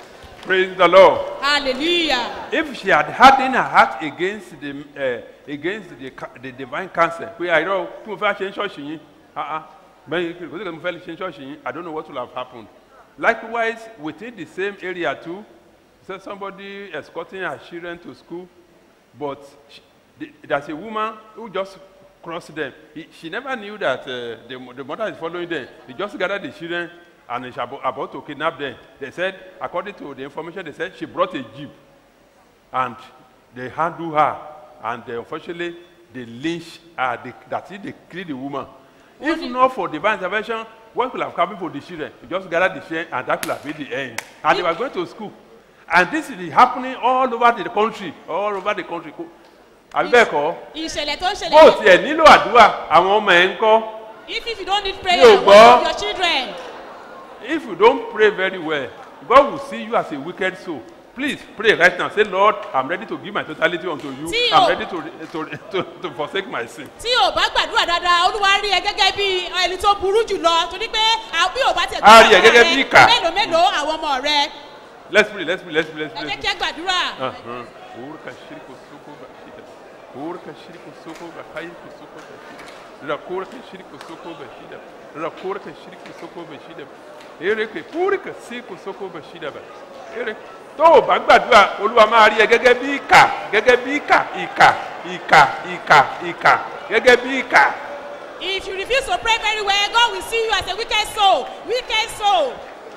Praise the Lord. hallelujah If she had hardened her heart against the uh, against the, ca- the divine counsel, pé àìrọ̀ tí mo fẹ́ ṣe ń ṣọ́ọ̀ṣì yín, ah ah, bẹ́ẹ̀ kò sí kí mo fẹ́ ṣe ń ṣọ́ọ̀ṣì yín, I don't know what will have happened. Likewise, within the same area too, say somebody escorting her children to school, but she, the, there's a woman who just crossed them. He, she never knew that uh, the, the mother is following them. They just gathered the children and is about, about to kidnap them. They said, according to the information, they said she brought a jeep and they handle her and they, unfortunately they lynch her. They, that is, they kill the woman. If not for divine intervention, what could have happened for the children? You just gather the children and that could have been the end. And they were going to school. And this is happening all over the country, all over the country. àbí bẹ́ẹ̀ kọ́ ìṣẹ̀lẹ̀ tó ń bó o ṣẹlẹ̀ tiẹ̀ nílò àdúrà àwọn ọmọ ẹ̀ ń kọ́ if if you don't need prayer Mi ò what gbọ́. of your children if you don't pray very well God will see you as a wicked soul please pray right now say Lord I'm ready to give my totality unto you Tí I'm o- ready to, to, to, to forsake my sin. tí o bá gbàdúrà dáadáa olúwa rí ẹ gẹ́gẹ́ bí ẹni tó burú jù lọ torí pé à- bí o bá tẹ̀ A rí ẹ gẹ́gẹ́ bí ìkà. mélòó mélòó àwọn ọmọ rẹ let's pray let's pray let's pray let's ẹ pray. jẹ́ kí ẹ gbàdúrà Uh-huh. Urka shirku suku bashida. Urka shirku suku bahayku suku bashida. Rakurka shirku suku bashida. Rakurka shirku suku bashida. Ereke purika siku suku bashida ba. Ere tó o bá gbàdúrà olúwa máa rí ẹ gẹ́gẹ́ bí ìkà gẹ́gẹ́ bí ìkà ìkà ìkà ìkà ìkà gẹ́gẹ́ bí ìkà. if you refuse to pray very well God will see you as a wicked soul wicked soul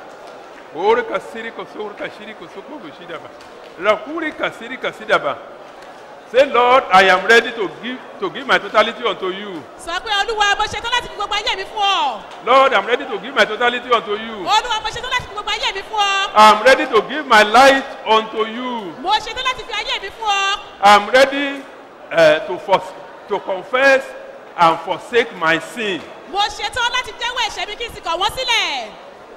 Urka siriku surka shiriku suku bashida ba. Rakurika sirika sida ba. Say Lord I am ready to give to give my totality unto you. sọ pé olúwa mo ṣetán láti fi gbogbo ayé mi fún ọ Lord, I'm ready to give my totality unto you. olúwa mo ṣetán láti fi gbogbo ayé mi fún ọ I'm ready to give my life unto you. mo ṣetán láti fi ayé mi fún ọ I'm ready uh, to, fors- to confess and forsake my sin. mo ṣetán láti jẹ́wọ́ ẹ̀ṣẹ̀ mi kí n sì kọ̀ wọ́n sílẹ̀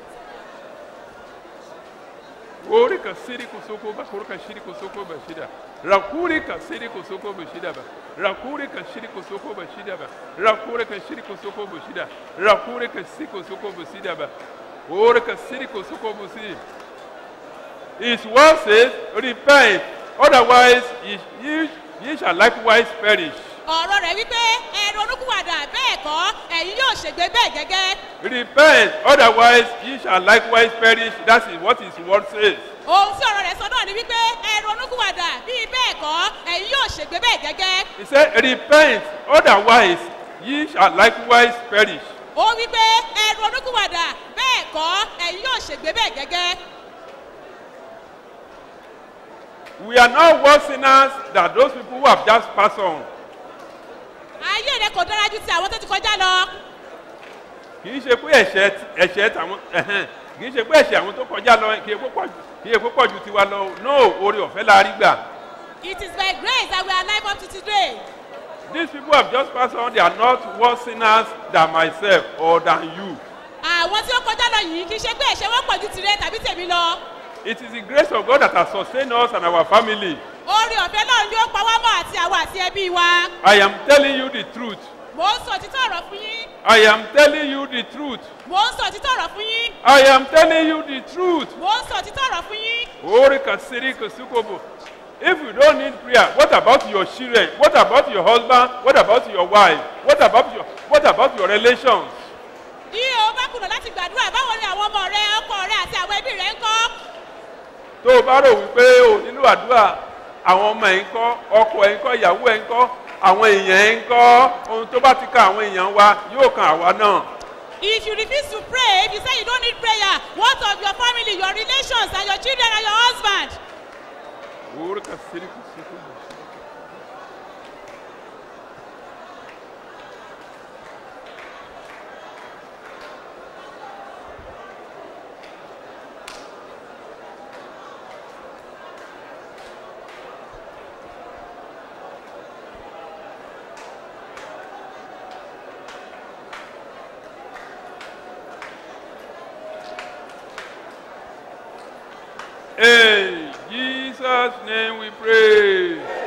Ori ka siri kusoko ba kuri ka shiri kusoko ba shida. Rakuri ka siri kusoko ba shida ba. Rakuri ka shiri kusoko ba shida ba. Rakuri ka shiri kusoko ba shida. Rakuri ka siri kusoko ba shida ba. Ori ka siri kusoko ba shida. His word says, repent, otherwise ye, ye, ye shall likewise perish. ọ̀rọ̀ rẹ̀ wípé ẹ̀rọ onúkúwàdà bẹ́ẹ̀ kọ́ ẹ̀yin yóò ṣègbè bẹ́ẹ̀ gẹ́gẹ́ Repent, otherwise ye shall likewise perish. That is what his word says. ohun tí ọ̀rọ̀ rẹ̀ sọ náà ni wípé ẹ̀rọ onúkúwàdà bíi bẹ́ẹ̀ kọ́ ẹ̀yin yóò ṣègbè bẹ́ẹ̀ gẹ́gẹ́ He said, repent, otherwise ye shall likewise perish. ó wípé ẹ̀rọ onúkúwàdà bẹ́ẹ̀ kọ́ ẹ̀yin yóò ṣègbè bẹ́ẹ̀ gẹ́gẹ́ We are not worse sinners than those people who have just passed on. ayé rẹ kò dára ju ti àwọn tó ti kọjá lọ Kì í ṣe pé ẹ̀ṣẹ̀ ẹ̀ṣẹ̀ tàwọn ẹ̀hẹ́n, kì í ṣe pé ẹ̀ṣẹ̀ àwọn tó kọjá lọ kì í ṣe pé pọ̀ jù- kì í ṣe pé pọ̀ ju tiwa lọ. No, oore ọ̀fẹ́ la rí gbà. it is by grace that we are alive up to today These people have just passed on. They are not worse sinners than myself or than you. àwọn tí ó kọjá lọ yìí kì í ṣe pé ẹ̀ṣẹ̀ wọn pọ̀ ju tirẹ̀ tàbí tèmi lọ It is the grace of God that has sustained us and our family. oore ọ̀fẹ́ náà ni ó pa wá mọ́ àti àwa àti ẹbí wa I am telling you the truth. mò ń sọ òtítọ́ ọ̀rọ̀ fún yín I am telling you the truth. mò ń sọ òtítọ́ ọ̀rọ̀ fún yín I am telling you the truth. mò ń sọ òtítọ́ ọ̀rọ̀ fún yín Ori kasiri kusukobo. If you don't need prayer, what about your children? What about your husband? What about your wife? What about your what about your relations? bí o bá kùnà láti gbàdúrà báwo ni àwọn ọmọ rẹ ọkọ rẹ àti àwọn ẹbí rẹ ń kọ́ Tó o bá rò wípé o nílò àdúrà, àwọn ọmọ ẹ̀ ń kọ́, ọkọ ẹ̀ ń kọ́, ìyàwó ẹ̀ ń kọ́, àwọn èèyàn ẹ̀ ń kọ́, ohun tó bá ti ka àwọn èèyàn wa yóò kan àwa náà. if you refuse to pray if you say you don't need prayer what of your family your relations and your children and your husband Ori kasiri kusukobo. In Jesus' name we pray.